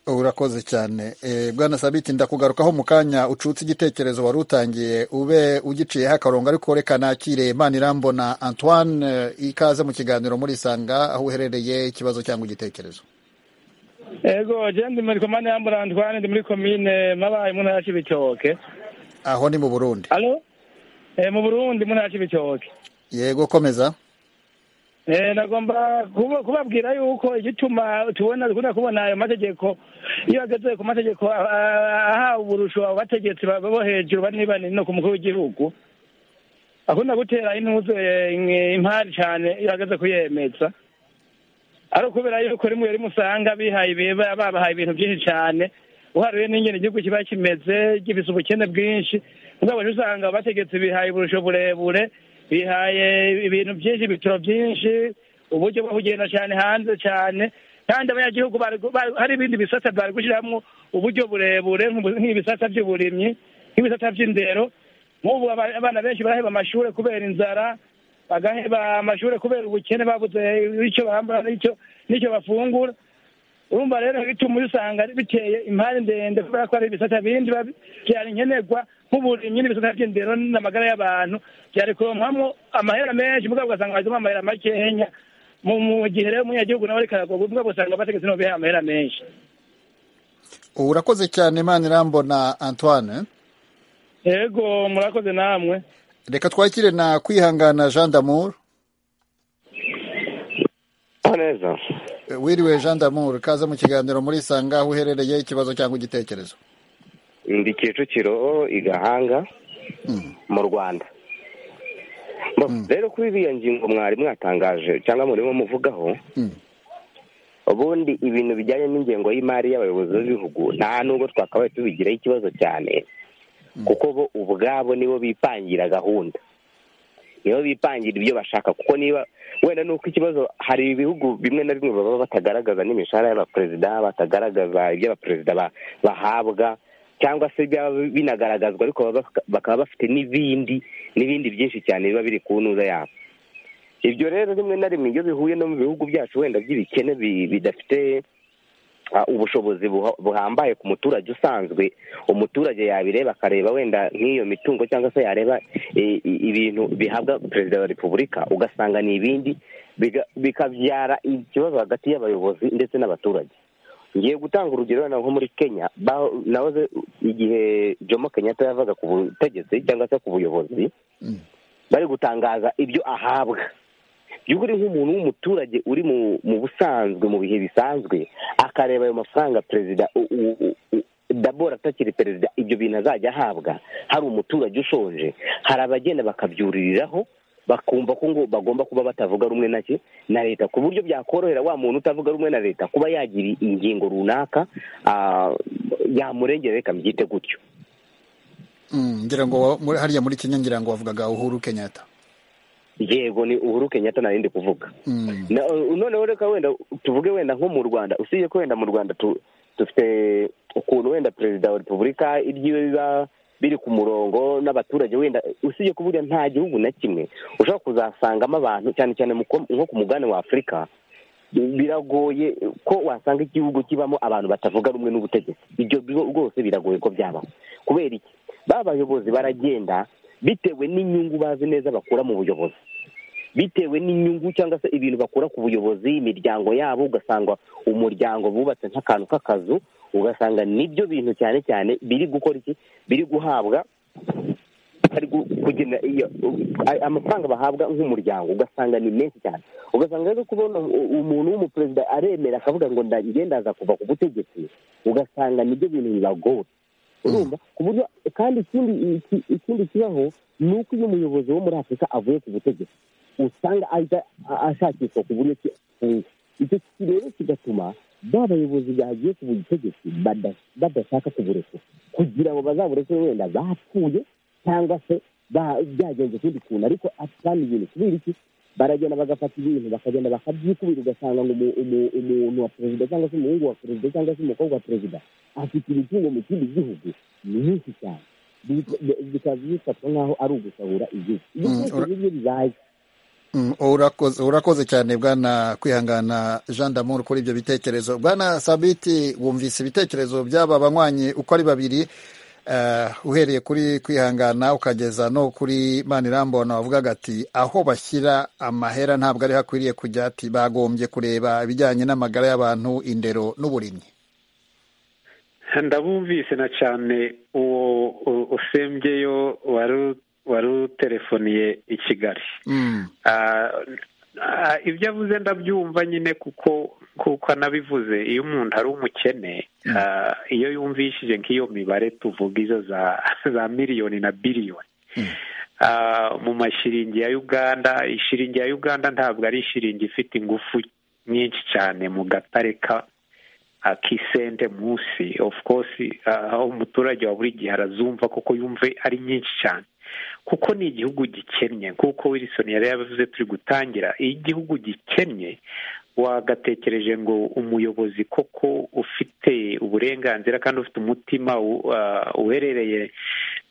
[SPEAKER 1] urakoze cyane Eh, bwana sabiti ndakugarukaho mu kanya ucutse igitekerezo wari utangiye ube ugiciyeho akarongo ariko reka nakire manirambona antoine eh, ikaze mu kiganiro murisanga aho uherereye ikibazo cyangwa igitekerezo
[SPEAKER 8] ego jendi muri komande yambura antwane ndi muri komine mabaye mu ntara ya kibitoke
[SPEAKER 1] aho ni mu burundi
[SPEAKER 8] alo Eh, mu burundi mu ntara ya kibitoke
[SPEAKER 1] yego komeza
[SPEAKER 8] Eh, nagomba kuba- kubabwira yuko igituma tubona dukunda kubona ayo mategeko iyo ageze ku mategeko a- a- ahawe uburusho abo bategetsi ba- bo hejuru bane bane no ku mukuru w'igihugu akunda gutera intuze eh, in- impari cane iyo ageze kuyemeza ari ukubera yuko rimwe rimwe usanga bihaye ibiba babahaye ibintu byinshi cane uharuye n'ingene igihugu kiba kimeze gifise ubukene bwinshi mugabo rero usanga abategetsi bihaye uburusho burebure bihaye ibintu byinshi ibitoro byinshi uburyo bwo kugenda cane hanze cane kandi abanyagihugu bari- bari- hari ibindi bisata bari gushiramwo uburyo burebure nk'ubu- nk'ibisata vy'uburimyi nk'ibisata vy'indero nk'ubu aba- abana benshi baraheba amashure kubera inzara bagaheba amashuri kubera ubukene babuze icyo bambara n'icyo n'icyo bafungura urumva rero bituma usanga ari biteye impande ndende kubera ko ari ibisata bindi biba byari nkenerwa nk'uburimyi n'ibisata by'indero n'amagara y'abantu byari kuronkamo amahera menshi mugabo ugasanga bazemo amahera makenya mu mu gihe rero umunyagihugu nawe ariko aragorwa mugabo usanga abategetsi nabo bihaye amahera menshi
[SPEAKER 1] urakoze cyane manirambona antoine
[SPEAKER 8] yego murakoze namwe
[SPEAKER 1] reka twakire na kwihangana jean damour
[SPEAKER 9] neza
[SPEAKER 1] Eh, wiriwe jean damour ikaze mu kiganiro murisanga aho uherereye ikibazo cyangwa igitekerezo
[SPEAKER 9] ndi kicukiro i gahanga mu rwanda Bo, rero kuri iriya ngingo mwari mwatangaje cyangwa murimo muvugaho ubundi ibintu bijyanye n'ingengo y'imari y'abayobozi b'ibihugu nta nubwo twakabaye tubigiraho ikibazo cyane kuko bo ubwabo nibo bipangira gahunda nibo bipangira ibyo bashaka kuko niba wenda ni uko ikibazo hari ibihugu bimwe na bimwe baba batagaragaza n'imishahara y'abaperezida batagaragaza ibyo abaperezida bahabwa cyangwa se byaba binagaragazwa ariko bakaba bafite n'ibindi n'ibindi byinshi cyane biba biri ku ntuza yabo ibyo rero rimwe na rimwe iyo bihuye no mu bihugu byacu wenda by'ibikene bidafite ubushobozi buhambaye ku muturage usanzwe umuturage yabireba akareba wenda nk'iyo mitungo cyangwa se yareba ibintu bihabwa perezida wa repubulika ugasanga ni ibindi bikabyara ikibazo hagati y'abayobozi ndetse n'abaturage ngiye gutanga urugero nko muri kenya nahoze igihe jomo kenyatta yavaga ku butegetsi cyangwa se ku buyobozi bari gutangaza ibyo ahabwa by'ukuri nk'umuntu w'umuturage uri mu busanzwe mu bihe bisanzwe akareba ayo mafaranga perezida dabora atakiri perezida ibyo bintu azajya ahabwa hari umuturage ushonje hari abagenda bakabyuririraho bakumva ko ngo bagomba kuba batavuga rumwe na leta ku buryo byakorohera wa muntu utavuga rumwe na leta kuba yagira ingingo runaka yamurengera reka mbyite gutyo
[SPEAKER 1] ngira ngo hariya muri kenya ngira ngo wavugaga uhuru kenyatta
[SPEAKER 9] yego ni uhuru kenyatta narindi kuvuga noneho reka wenda tuvuge wenda nko mu rwanda usibye ko wenda mu rwanda dufite ukuntu wenda perezida wa repubulika iryiwe biba biri ku murongo n'abaturage wenda usibye ko buriya nta gihugu na kimwe ushobora kuzasangamo abantu cyane cyane nko ku mugabane wa afurika biragoye ko wasanga igihugu kibamo abantu batavuga rumwe n'ubutegetsi ibyo rwose biragoye ko byabaho kubera iki ba bayobozi baragenda bitewe n'inyungu bazi neza bakura mu buyobozi bitewe n'inyungu cyangwa se ibintu bakura ku buyobozi imiryango yabo ugasanga umuryango bubatse nk'akantu k'akazu ugasanga nibyo bintu cyane cyane biri gukora iki biri guhabwa amafaranga bahabwa nk'umuryango ugasanga ni menshi cyane ugasanga rero kubona umuntu w'umuperezida aremera akavuga ngo ndaza kuva ku butegetsi ugasanga nibyo bintu bibagora urumva ku buryo kandi ikindi kibaho ni uko iyo umuyobozi wo muri afurika avuye ku butegetsi usanga ashakishwa ku buryo icyo rero kigatuma ba bayobozi bagiye ku butegetsi badashaka kuburekura kugira ngo bazaburekure wenda bapfuye cyangwa se byagenze ukundi kuntu ariko kandi ibintu kubera iki baragenda bagafata ibintu bakagenda bakabyikubira ugasanga ngo umuntu wa perezida cyangwa se umuhungu wa perezida cyangwa se umukobwa wa perezida afite imitungo mu kindi gihugu ni myinshi cyane bikaba bifatwa nk'aho ari ugusahura igihugu ibyo byose nibyo bibaye
[SPEAKER 1] urakoze cyane bwana kwihangana jean d'amour kuri ibyo bitekerezo bwana sabiti wumvise ibitekerezo by'aba banywanyi uko ari babiri uhereye kuri kwihangana ukageza no kuri manirambona wavugaga ati aho bashyira amahera ntabwo ari hakwiriye kujya ati bagombye kureba ibijyanye n'amagara y'abantu indero n'uburimyi
[SPEAKER 4] ndabumvise na cyane uwo usembyeyo wari wari utelefoniye i kigali ibyo avuze ndabyumva nyine kuko kuko anabivuze iyo umuntu ari umukene iyo yumvishije nk'iyo mibare tuvuga izo za miliyoni na biliyoni mu mashiringi ya uganda ishiringi ya uganda ntabwo ari ishiringi ifite ingufu nyinshi cyane mu gatare akisente munsi of course aho umuturage wa buri gihe arazumva kuko yumve ari nyinshi cyane kuko ni igihugu gikennye nk'uko wilson yari yabivuze turi gutangira iyo igihugu gikennye wagatekereje ngo umuyobozi koko ufite uburenganzira kandi ufite umutima uherereye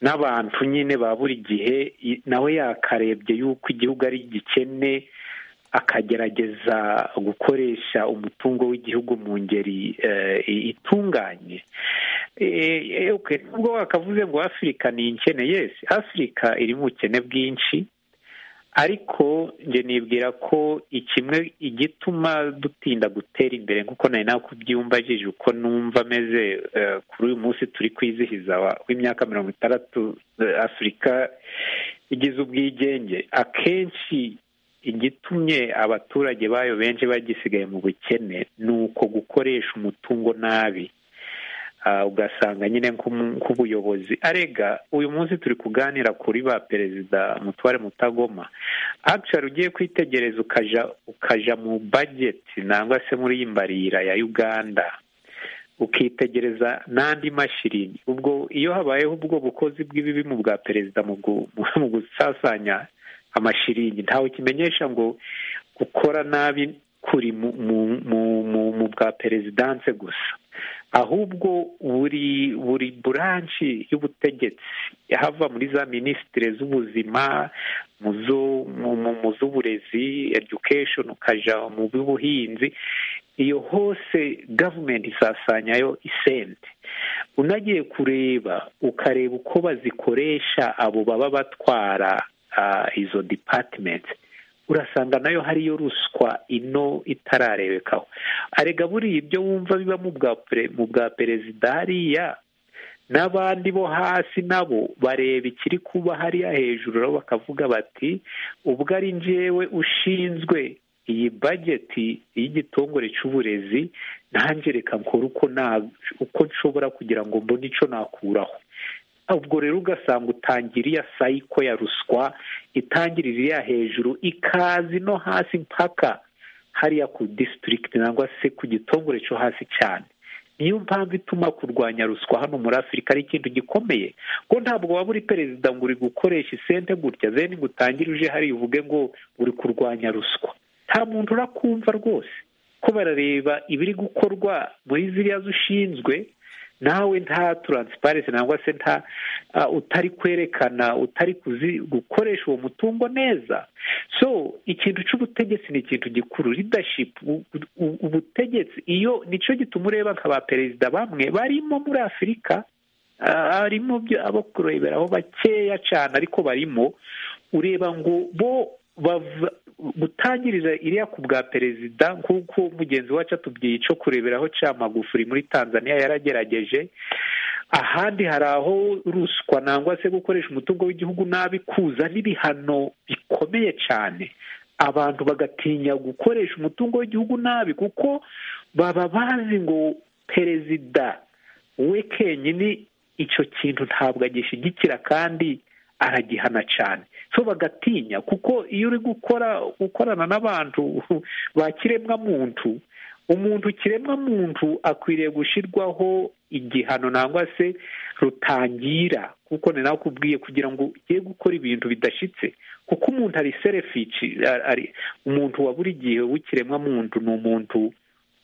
[SPEAKER 4] n'abantu nyine ba buri gihe nawe yakarebye yuko igihugu ari gikene akagerageza gukoresha umutungo w'igihugu mu ngeri itunganye nubwo wakavuze ngo afurika ni inkene yesi afurika iri mu bukene bwinshi ariko njye nibwira ko ikimwe igituma dutinda gutera imbere nk'uko nari nakubyumbagije uko numva ameze kuri uyu munsi turi kwizihiza w'imyaka mirongo itandatu afurika igize ubwigenge akenshi igitumye abaturage bayo benshi bagisigaye mu bukene ni uko gukoresha umutungo nabi ugasanga nyine nk'ubuyobozi arega uyu munsi turi kuganira kuri ba perezida mutware mutagoma akishari ugiye kwitegereza ukaja mu bageti nangwa se muri iyi mbarira ya uganda ukitegereza n'andi mashiringi ubwo iyo habayeho ubwo bukozi bw'ibibi mu bwa perezida mu gusasanya amashiringi ntawe kimenyesha ngo gukora nabi kuri mu bwa perezidanse gusa ahubwo buri buri buranshi y'ubutegetsi hava muri za minisitire z'ubuzima mu z'uburezi edukesheni ukajya mu by'ubuhinzi iyo hose gavumenti isasanyayo isente unagiye kureba ukareba uko bazikoresha abo baba batwara izo dipatimenti urasanga nayo hariyo ruswa ino itararebekaho arega buriya ibyo wumva biba mu bwa perezida hariya n'abandi bo hasi nabo bareba ikiri kuba hariya hejuru nabo bakavuga bati ubwo ari njyewe ushinzwe iyi bageti y'igitongore cy'uburezi nanjye reka nkore uko nshobora kugira ngo mbone icyo nakuraho ubwo rero ugasanga utangira iya sayiko ya ruswa itangirira iriya hejuru ikazi no hasi mpaka hariya ku disitirigiti cyangwa se ku gitongore cyo hasi cyane niyo mpamvu ituma kurwanya ruswa hano muri afurika ari ikintu gikomeye ko ntabwo waba uri perezida ngo uri gukoresha isente gutya zeni ngo utangire uje hariya uvuge ngo uri kurwanya ruswa nta muntu urakumva rwose ko barareba ibiri gukorwa muri ziriya zishinzwe nawe nta taransiparensi cyangwa se nta utari kwerekana utari gukoresha uwo mutungo neza so ikintu cy'ubutegetsi ni ikintu gikuru ridashipu ubutegetsi iyo nicyo gituma ureba nka ba perezida bamwe barimo muri afurika harimo abo kureberaho bakeya cyane ariko barimo ureba ngo bo gutangirira iriya ku bwa perezida nk'uko mugenzi wacu atubwiye icyo kureberaho cya magufuri muri tanzania yaragerageje ahandi hari aho ruswa nangwa se gukoresha umutungo w'igihugu nabi kuza n'ibihano bikomeye cyane abantu bagatinya gukoresha umutungo w'igihugu nabi kuko baba bazi ngo perezida we kenyine icyo kintu ntabwo agishyigikira kandi aragihana cyane so bagatinya kuko iyo uri gukora gukorana n'abantu ba kiremwamuntu umuntu kiremwamuntu akwiriye gushyirwaho igihano nangwa se rutangira kuko ni nawe ukubwiye kugira ngo ugiye gukora ibintu bidashyitse kuko umuntu ari serefici umuntu wa buri gihe w'ikiremwamuntu ni umuntu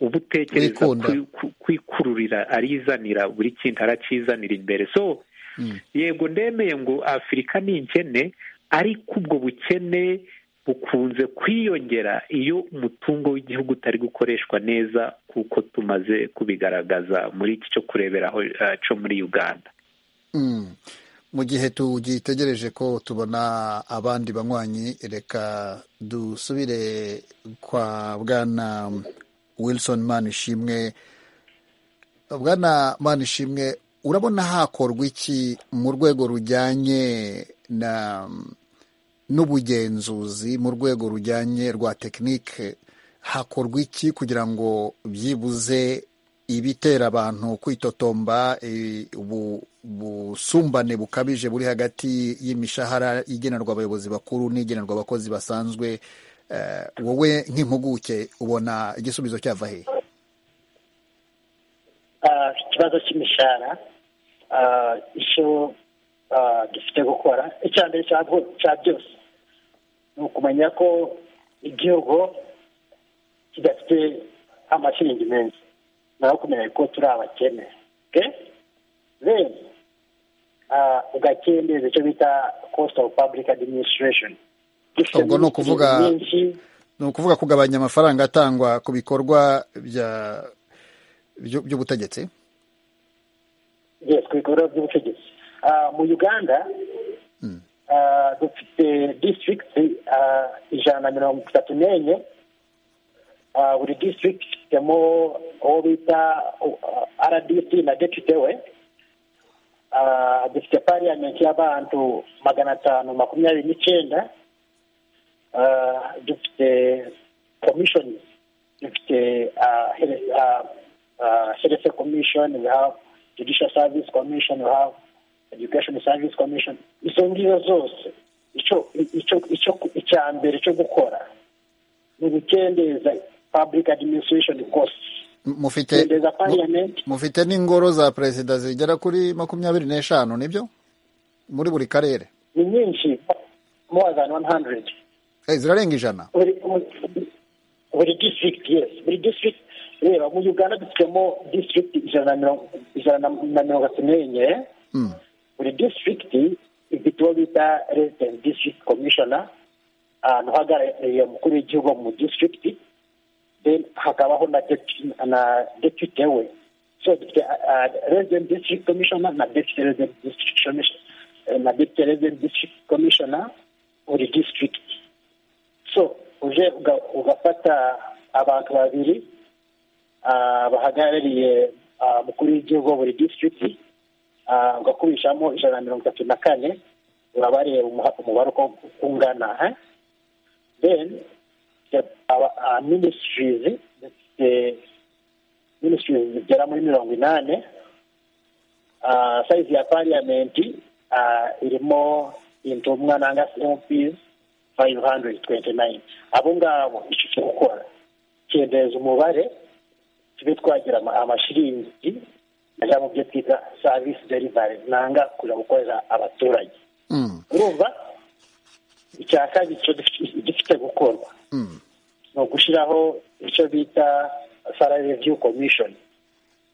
[SPEAKER 4] uba utekereza kwikururira arizanira buri kintu aracyizanira imbere so yego ndemeye ngo afurika ni inkene ariko ubwo bukene bukunze kwiyongera iyo umutungo w'igihugu utari gukoreshwa neza kuko tumaze kubigaragaza muri iki cyo kureberaho cyo muri uganda
[SPEAKER 1] mu gihe tugitegereje ko tubona abandi banywanyi reka dusubire kwa bwana wilson manishimwe bwana manishimwe urabona hakorwa iki mu rwego rujyanye n'ubugenzuzi mu rwego rujyanye rwa tekinike hakorwa iki kugira ngo byibuze ibitera abantu kwitotomba ubusumbane bukabije buri hagati y'imishahara igenerwa abayobozi bakuru n'igenerwa abakozi basanzwe wowe nk'impuguke ubona igisubizo cyava hehe
[SPEAKER 7] ikibazo cy'imishahara icyo dufite gukora icya mbere cya byose ni ukumenya ko igihugu kidafite amashiringi menshi nawe kumenya ko turi abakene rero ugakendeza icyo bita cost of public administration
[SPEAKER 1] ubwo ni ukuvuga ni ukuvuga kugabanya amafaranga atangwa ku bikorwa bya by'ubutegetsi
[SPEAKER 7] yes ku bikorwa by'ubutegetsi mu uganda dufite district ijana na mirongo itatu n'enye buri district ifitemo uwo bita rdc na depute we dufite parliament y'abantu magana atanu makumyabiri n'icyenda dufite commission dufite herefe komishoni we have judicial service commission we have education service commission izo ngizo zose icya mbere cyo gukora ni ugukendeza public administration cost
[SPEAKER 1] mufite n'ingoro za perezida zigera kuri makumyabiri n'eshanu nibyo muri buri karere
[SPEAKER 7] ni nyinshi more than 100
[SPEAKER 1] Eh, zirarenga ijana
[SPEAKER 7] buri buri district yes buri district reba mu uganda dufitemo district ijana na mirongo ijana na- na mirongo atatu n'enye
[SPEAKER 1] Mm.
[SPEAKER 7] buri district ifite uwo bita resident district commissioner ahantu uhagarariye umukuru w'igihugu mu district then hakabaho na deputy- na deputy we so dufite ah, ah, resident district commissioner na deputy resident district commissioner eh, na deputy resident district commissioner buri district so uje uga- ugafata abantu babiri ah, bahagarariye ah, umukuru w'igihugu wa buri district ah, ugakubishamo ijana na mirongo itatu na kane urabareba umuha- umubare uko uko ungana eh? then the- our- our ministries dufite ministries zigera muri mirongo inani Ah, size ya parliament ah, irimo intumwa nanga mps 529 abo ngabo icyo cyo gukora kendereza umubare tube twagira ama- amashiringi ajya mu byo twita service delivery nanga kuja gukorera abaturage
[SPEAKER 1] Mm.
[SPEAKER 7] urumva icya kabiri cyo dufite- gifite gukorwa
[SPEAKER 1] Mm.
[SPEAKER 7] ni ugushyiraho icyo bita salary review commission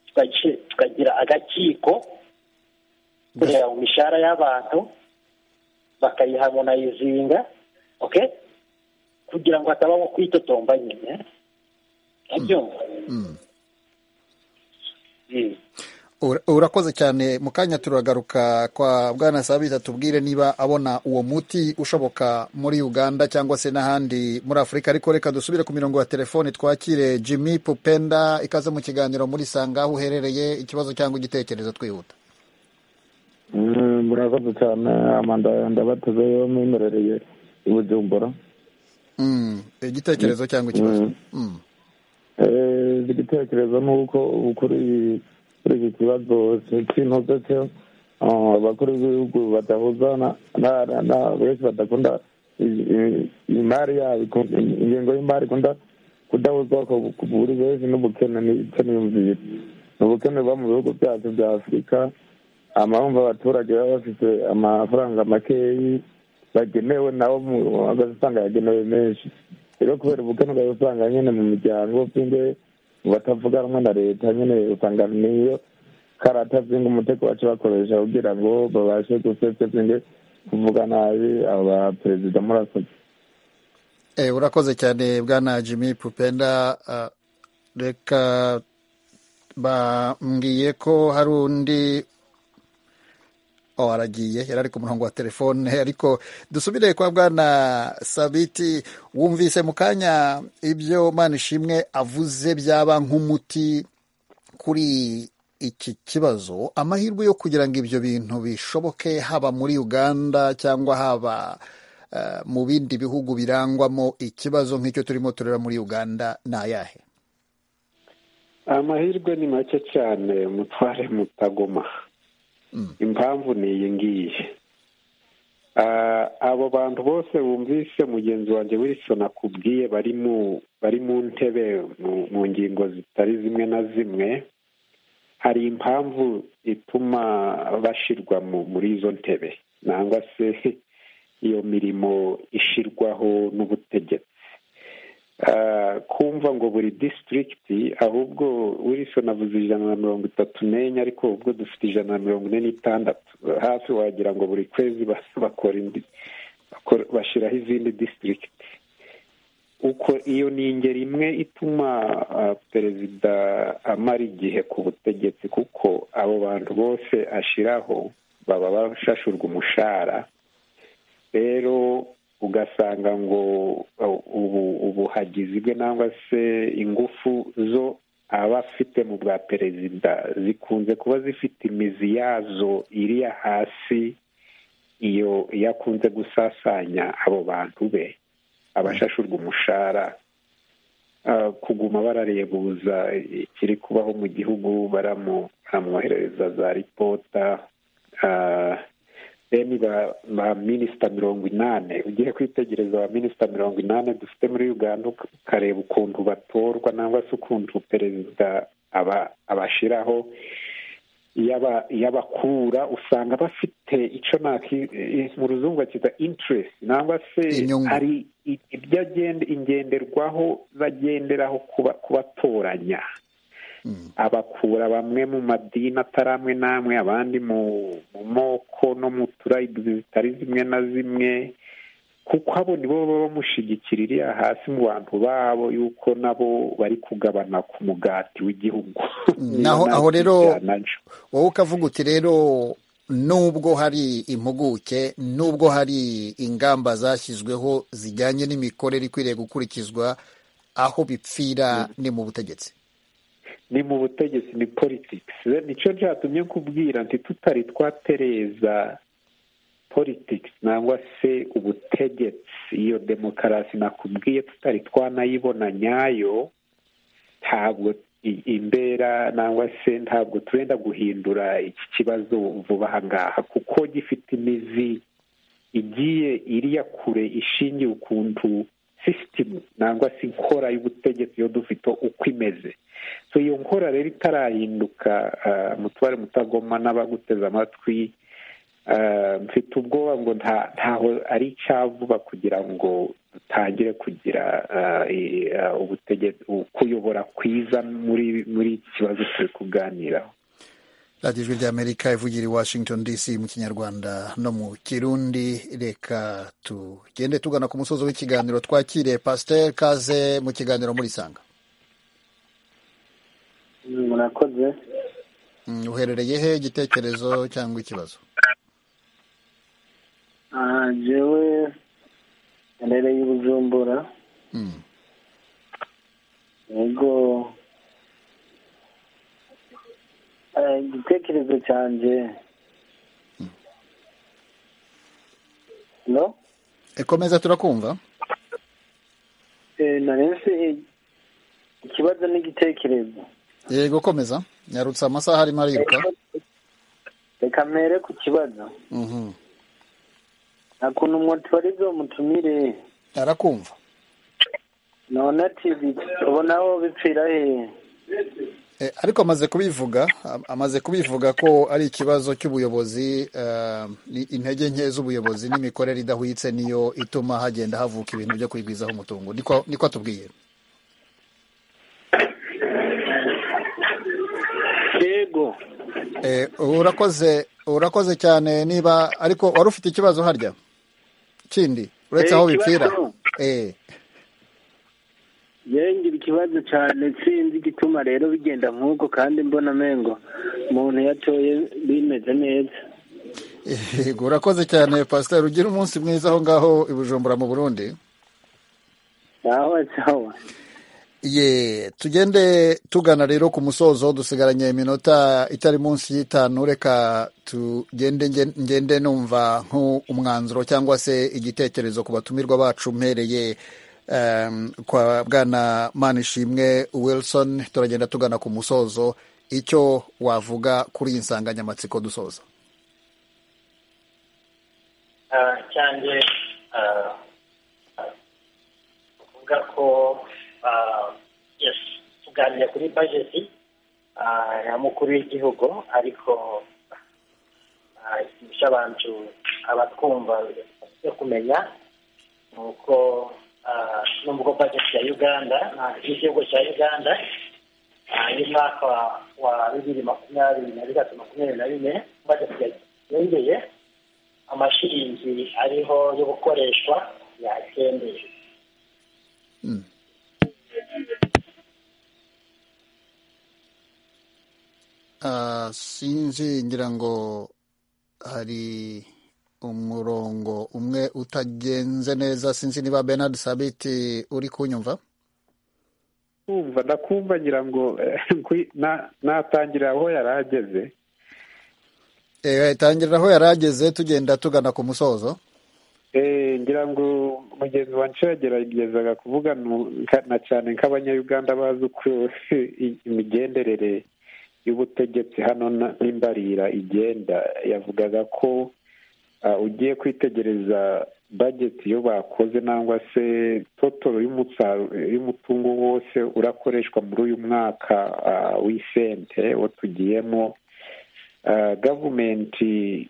[SPEAKER 7] Tukagi- tukagira agakiko kureba mu mishahara y'abantu bakayihamonayizinga okay kugira ngo hatabaho kwitotomba nyine abyumva
[SPEAKER 1] Mm.
[SPEAKER 7] Mm.
[SPEAKER 1] Ura- urakoze cyane mu kanya turagaruka kwa bwana sabita tubwire niba abona uwo muti ushoboka muri uganda cyangwa se n'ahandi muri afurika ariko reka dusubire ku mirongo ya telefoni twakire jimmy pupenda ikaze mu kiganiro muri sanga aho uherereye ikibazo cyangwa igitekerezo twihuta
[SPEAKER 9] Mm, murakoze cyane amanda ndabateze yo mwimerereye i bujumbura
[SPEAKER 1] Mm, igitekerezo cyangwa ikibazo Mm.
[SPEAKER 9] Eh, igitekerezo ni uko ubu kuri kuri iki kibazo cy'intuze cyo ah, abakuru b'ibihugu badahuza na- na- na- na- benshi badakunda i- i- imari yabo iku- ingengo y'imari ikunda kudahuza kuri benshi n'ubukene n'icyo niyumvira ni ubukene buba mu bihugu byacu bya afurika amahumva abaturage baba bafite amafaranga makeyi bagenewe nawo mu- ugasanga yagenewe menshi rero kubera ubukene ugasanga usanga nyine mu miryango byinge batavuga rumwe na leta nyine usanga niyo karata byinge umutego baca bakoresha kugira ngo babashe gusese byinge kuvuga nabi aba perezida murakoze
[SPEAKER 1] Eh, urakoze cyane bwana jimmy pupenda Ah, reka bambwiye ko hari undi oh, aragiye yari ari ku murongo wa telefone ariko dusubire kwa bwana sabiti wumvise mu kanya ibyo manishimwe avuze byaba nk'umuti kuri iki kibazo amahirwe yo kugira ngo ibyo bintu bishoboke haba muri uganda cyangwa haba eh, mu bindi bihugu birangwamo ikibazo nk'icyo turimo tureba muri uganda ni ayahe
[SPEAKER 4] amahirwe ni make cyane mutware mutagoma impamvu ni iyi ngiyi Ah, abo bantu bose bumvise mugenzi wanjye wilson akubwiye bari mu bari mu ntebe mu- mu ngingo zitari zimwe na zimwe hari impamvu ituma bashyirwa mu- muri izo ntebe nangwa se iyo mirimo ishyirwaho n'ubutegetsi Ah, kumva ngo buri district ahubwo wilson avuze ijana na mirongo itatu n'enye ariko ubwo dufite ijana na mirongo ine n'itandatu hafi wagira ngo buri kwezi ba- bakora indi bakora- bashyiraho izindi district uko iyo ni ingeri imwe ituma ah, perezida amara igihe ku butegetsi kuko abo bantu bose ashyiraho baba bashashurwa umushahara rero ugasanga ngo uh, ubu ubuhagizi bwe nangwa se ingufu zo aba afite mu bwa perezida zikunze kuba zifite imizi yazo iriya hasi iyo iyo akunze gusasanya abo bantu be abashashurwa umushahara Uh, kuguma bararebuza ikiri kubaho mu gihugu baramu- baramwoherereza za ripota uh, deni ba ba minisita mirongo inani ugiye kwitegereza ba minisita mirongo inani dufite muri uganda uk- ukareba ukuntu batorwa nangwa se ukuntu perezida aba abashyiraho yabakura usanga bafite icyo mu ruzungu bakita interesi nangwa se hari ibyo ingenderwaho bagenderaho kubatoranya abakura bamwe mu madini atari amwe n'amwe abandi mu moko no mu turayibuzi zitari zimwe na zimwe kuko abo nibo baba bamushyigikira iriya hasi mu bantu babo yuko nabo bari kugabana ku mugati w'igihugu
[SPEAKER 1] naho aho rero wowe ukavuga uti rero nubwo hari impuguke nubwo hari ingamba zashyizweho zijyanye n'imikorere ikwiriye gukurikizwa aho bipfira ni mu butegetsi
[SPEAKER 4] ni mu butegetsi ni politikisi nicyo byatumye nkubwira nti tutari twatereza politics nangwa se ubutegetsi iyo demokarasi nakubwiye tutari twanayibona nyayo ntabwo imbera nangwa se ntabwo turenda guhindura iki kibazo vuba aha ngaha kuko gifite imizi igiye iriya kure ishingiye ukuntu sisitemu nangwa se inkora y'ubutegetsi iyo dufite uko imeze iyo nkora rero itarahinduka mutware mutagoma n'abaguteze amatwi mfite ubwoba ngo ntaho ari icyavuba kugira ngo dutangire kugira ubutegetsi kuyobora kwiza muri iki kibazo turi kuganiraho
[SPEAKER 1] radiyo ijwi ry'amerika ivugira i washington dc mu kinyarwanda no mu kirundi reka tugende tugana ku musozi w'ikiganiro twakire pasiteri kaze mu kiganiro muri sanga
[SPEAKER 10] murakoze
[SPEAKER 1] uherereye he igitekerezo cyangwa ikibazo
[SPEAKER 10] jewe nterereye ubujumbura yego igitekerezo cyanjye no
[SPEAKER 1] ekomeza turakumva
[SPEAKER 10] narense ikibazo n'igitekerezo
[SPEAKER 1] yego komeza yarutse amasaha arimo ariruka
[SPEAKER 10] reka mpere ku kibazo akuntu umwotwarizo mutumire
[SPEAKER 1] arakumva
[SPEAKER 10] none ati ubonaho bipfira hehe
[SPEAKER 1] ariko amaze kubivuga amaze kubivuga ko ari ikibazo cy'ubuyobozi intege nke z'ubuyobozi n'imikorere idahwitse niyo ituma hagenda havuka ibintu byo kwigwizaho umutungo niko atubwiye
[SPEAKER 10] yego
[SPEAKER 1] urakoze urakoze cyane niba ariko wari ufite ikibazo harya kindi uretse aho bipfira
[SPEAKER 10] yengira ikibazo cyane sinzi igituma rero bigenda nk'uko kandi mbona amengo umuntu yatoye bimeze neza
[SPEAKER 1] yego urakoze cyane pasiteri ugira umunsi mwiza aho ngaho i bujumbura mu burundi
[SPEAKER 10] sawa sawa
[SPEAKER 1] ye tugende tugana rero ku musozo dusigaranye iminota itari munsi y'itanu reka tugende ngende numva nk'umwanzuro cyangwa se igitekerezo ku batumirwa bacu mpereye kwa bwana manishimwe wilson turagenda tugana ku musozo icyo wavuga kuri iyi nsanganyamatsiko dusoza
[SPEAKER 7] cyane uvuga ko tuganira kuri bajeti ya mukuru w'igihugu ariko ikintu abantu abatwumva byo kumenya ni uko nubwo bajeti ya uganda y'igihugu cya uganda y'umwaka wa bibiri makumyabiri na bitatu makumyabiri na bine bajeti yongeye amashiringi ariho yo gukoreshwa yakendeye
[SPEAKER 1] sinzi ngira ngo hari umurongo umwe utagenze neza sinzi niba Bernard sabiti uri kunyumva
[SPEAKER 4] kumva ndakumva ngira ngo natangira aho yari ageze
[SPEAKER 1] tangirira aho yari ageze tugenda tugana ku musozo
[SPEAKER 4] ngira ngo mugenzi wacu yageragezaga kuvugana cyane nk'abanyayuganda bazi uko imigenderere y'ubutegetsi hano n'imbarira igenda yavugaga ko ugiye kwitegereza bajeti iyo bakoze nangwa se totoro y'umutungo wose urakoreshwa muri uyu mwaka w'isente wo tugiyemo gavumenti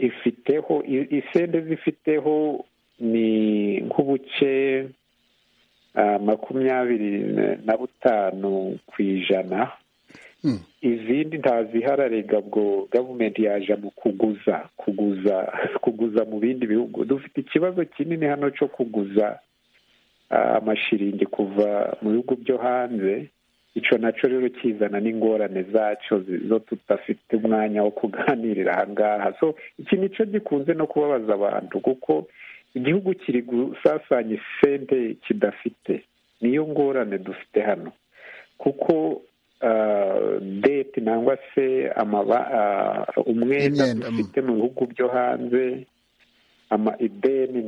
[SPEAKER 4] ifiteho isende zifiteho ni nk'ubuce makumyabiri na butanu ku ijana izindi ntazihararega bwo gavumenti yaje mu kuguza kuguza kuguza mu bindi bihugu dufite ikibazo kinini hano cyo kuguza amashiringi kuva mu bihugu byo hanze icyo nacyo rero kizana n'ingorane zacyo zo tudafite umwanya wo kuganirira ahangaha so iki nicyo gikunze no kubabaza abantu kuko igihugu kiri gusasanya isente kidafite niyo ngorane dufite hano kuko deti nangwa se umwenda dufite mu bihugu byo hanze ideni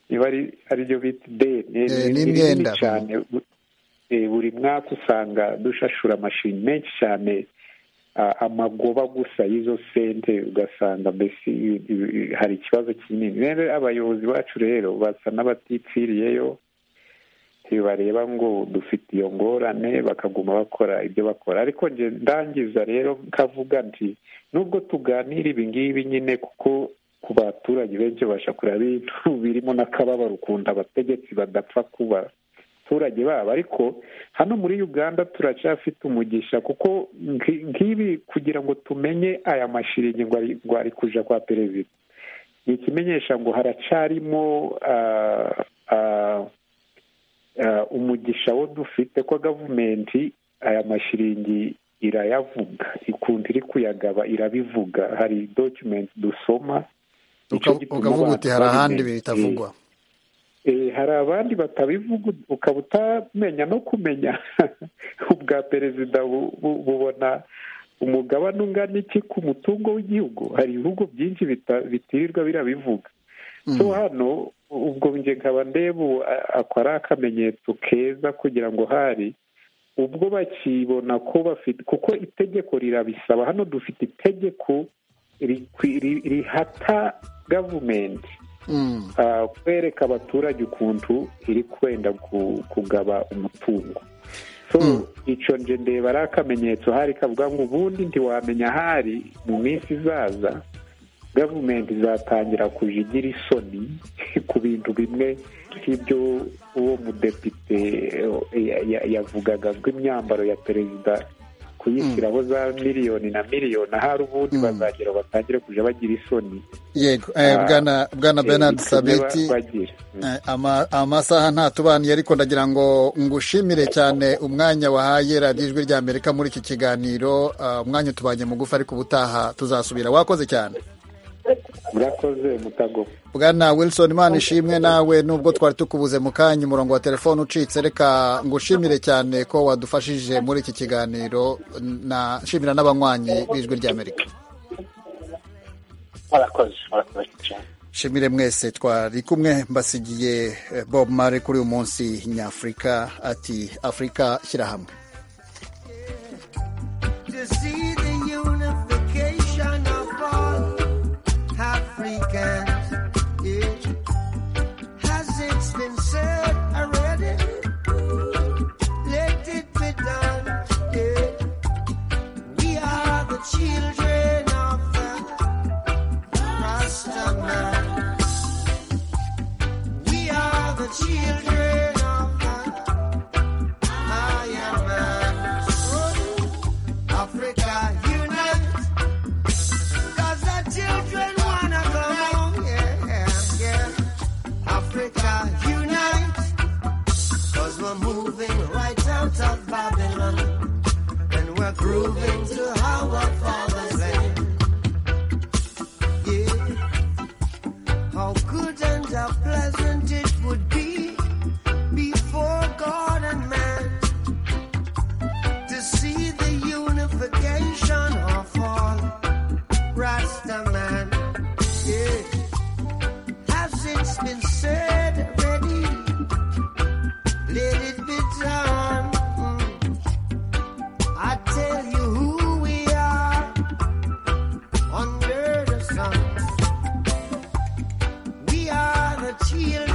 [SPEAKER 4] niba ari byo bita ideni ni rinini cyane buri mwaka usanga dushashura amashini menshi cyane amagoba gusa y'izo sente ugasanga mbese hari ikibazo kinini rero abayobozi bacu rero basa n'abatipfiriyeyo ntibareba ngo dufite iyo ngorane bakaguma bakora ibyo bakora ariko njye ndangiza rero nkavuga nti nubwo tuganira ibi ngibi nyine kuko ku baturage benshi babasha kureba ibintu birimo n'akababaro ukuntu abategetsi badapfa kuba abaturage babo ariko hano muri uganda turacyafite umugisha kuko nk'ibi kugira ngo tumenye aya mashiringi ngo ari kuja kwa perezida ni ikimenyesha ngo haracyarimo umugisha wo dufite ko gavumenti aya mashiringi irayavuga ikuntu iri kuyagaba irabivuga hari dokumenti dusoma
[SPEAKER 1] ukavuga uti hari ahandi bitavugwa
[SPEAKER 4] hari abandi batabivuga ukaba utamenya no kumenya ubwa perezida bubona umugabane ungana iki ku mutungo w'igihugu hari ibihugu byinshi bitirirwa birabivuga so hano ubwo njye nkaba ndeba akora ari akamenyetso keza kugira ngo hari ubwo bakibona ko bafite kuko itegeko rirabisaba hano dufite itegeko rihata gavumenti kwereka abaturage ukuntu iri kwenda kugaba umutungo icyo nje ndeba ari akamenyetso hari kavuga ngo ubundi ntiwamenya ahari mu minsi izaza gavumenti izatangira kujya igira isoni ku bintu bimwe nk'ibyo uwo mudepite yavugaga bw'imyambaro ya perezida kuyishyiraho za miliyoni na miliyoni ahari ubundi bazagera batangire kujya bagira isoni
[SPEAKER 1] yego bwana bernard sabeti amasaha ntatubaniye ariko ndagira ngo ngushimire cyane umwanya wahaye radiyo ijwi rya amerika muri iki kiganiro umwanya utubanye mugufi ariko ubutaha tuzasubira wakoze cyane
[SPEAKER 4] murakoze mutago
[SPEAKER 1] bwana wilson imana ishimwe nawe nubwo twari tukubuze mu kanya umurongo wa telefone ucitse reka ngushimire cyane ko wadufashije muri iki kiganiro nashimira n'abanywanyi b'ijwi ry'amerika
[SPEAKER 7] murakoze murakoze cyane
[SPEAKER 1] shimire mwese twari kumwe mbasigiye bob mare kuri uyu munsi nyafurika ati afurika shyira hamwe
[SPEAKER 11] Cheers.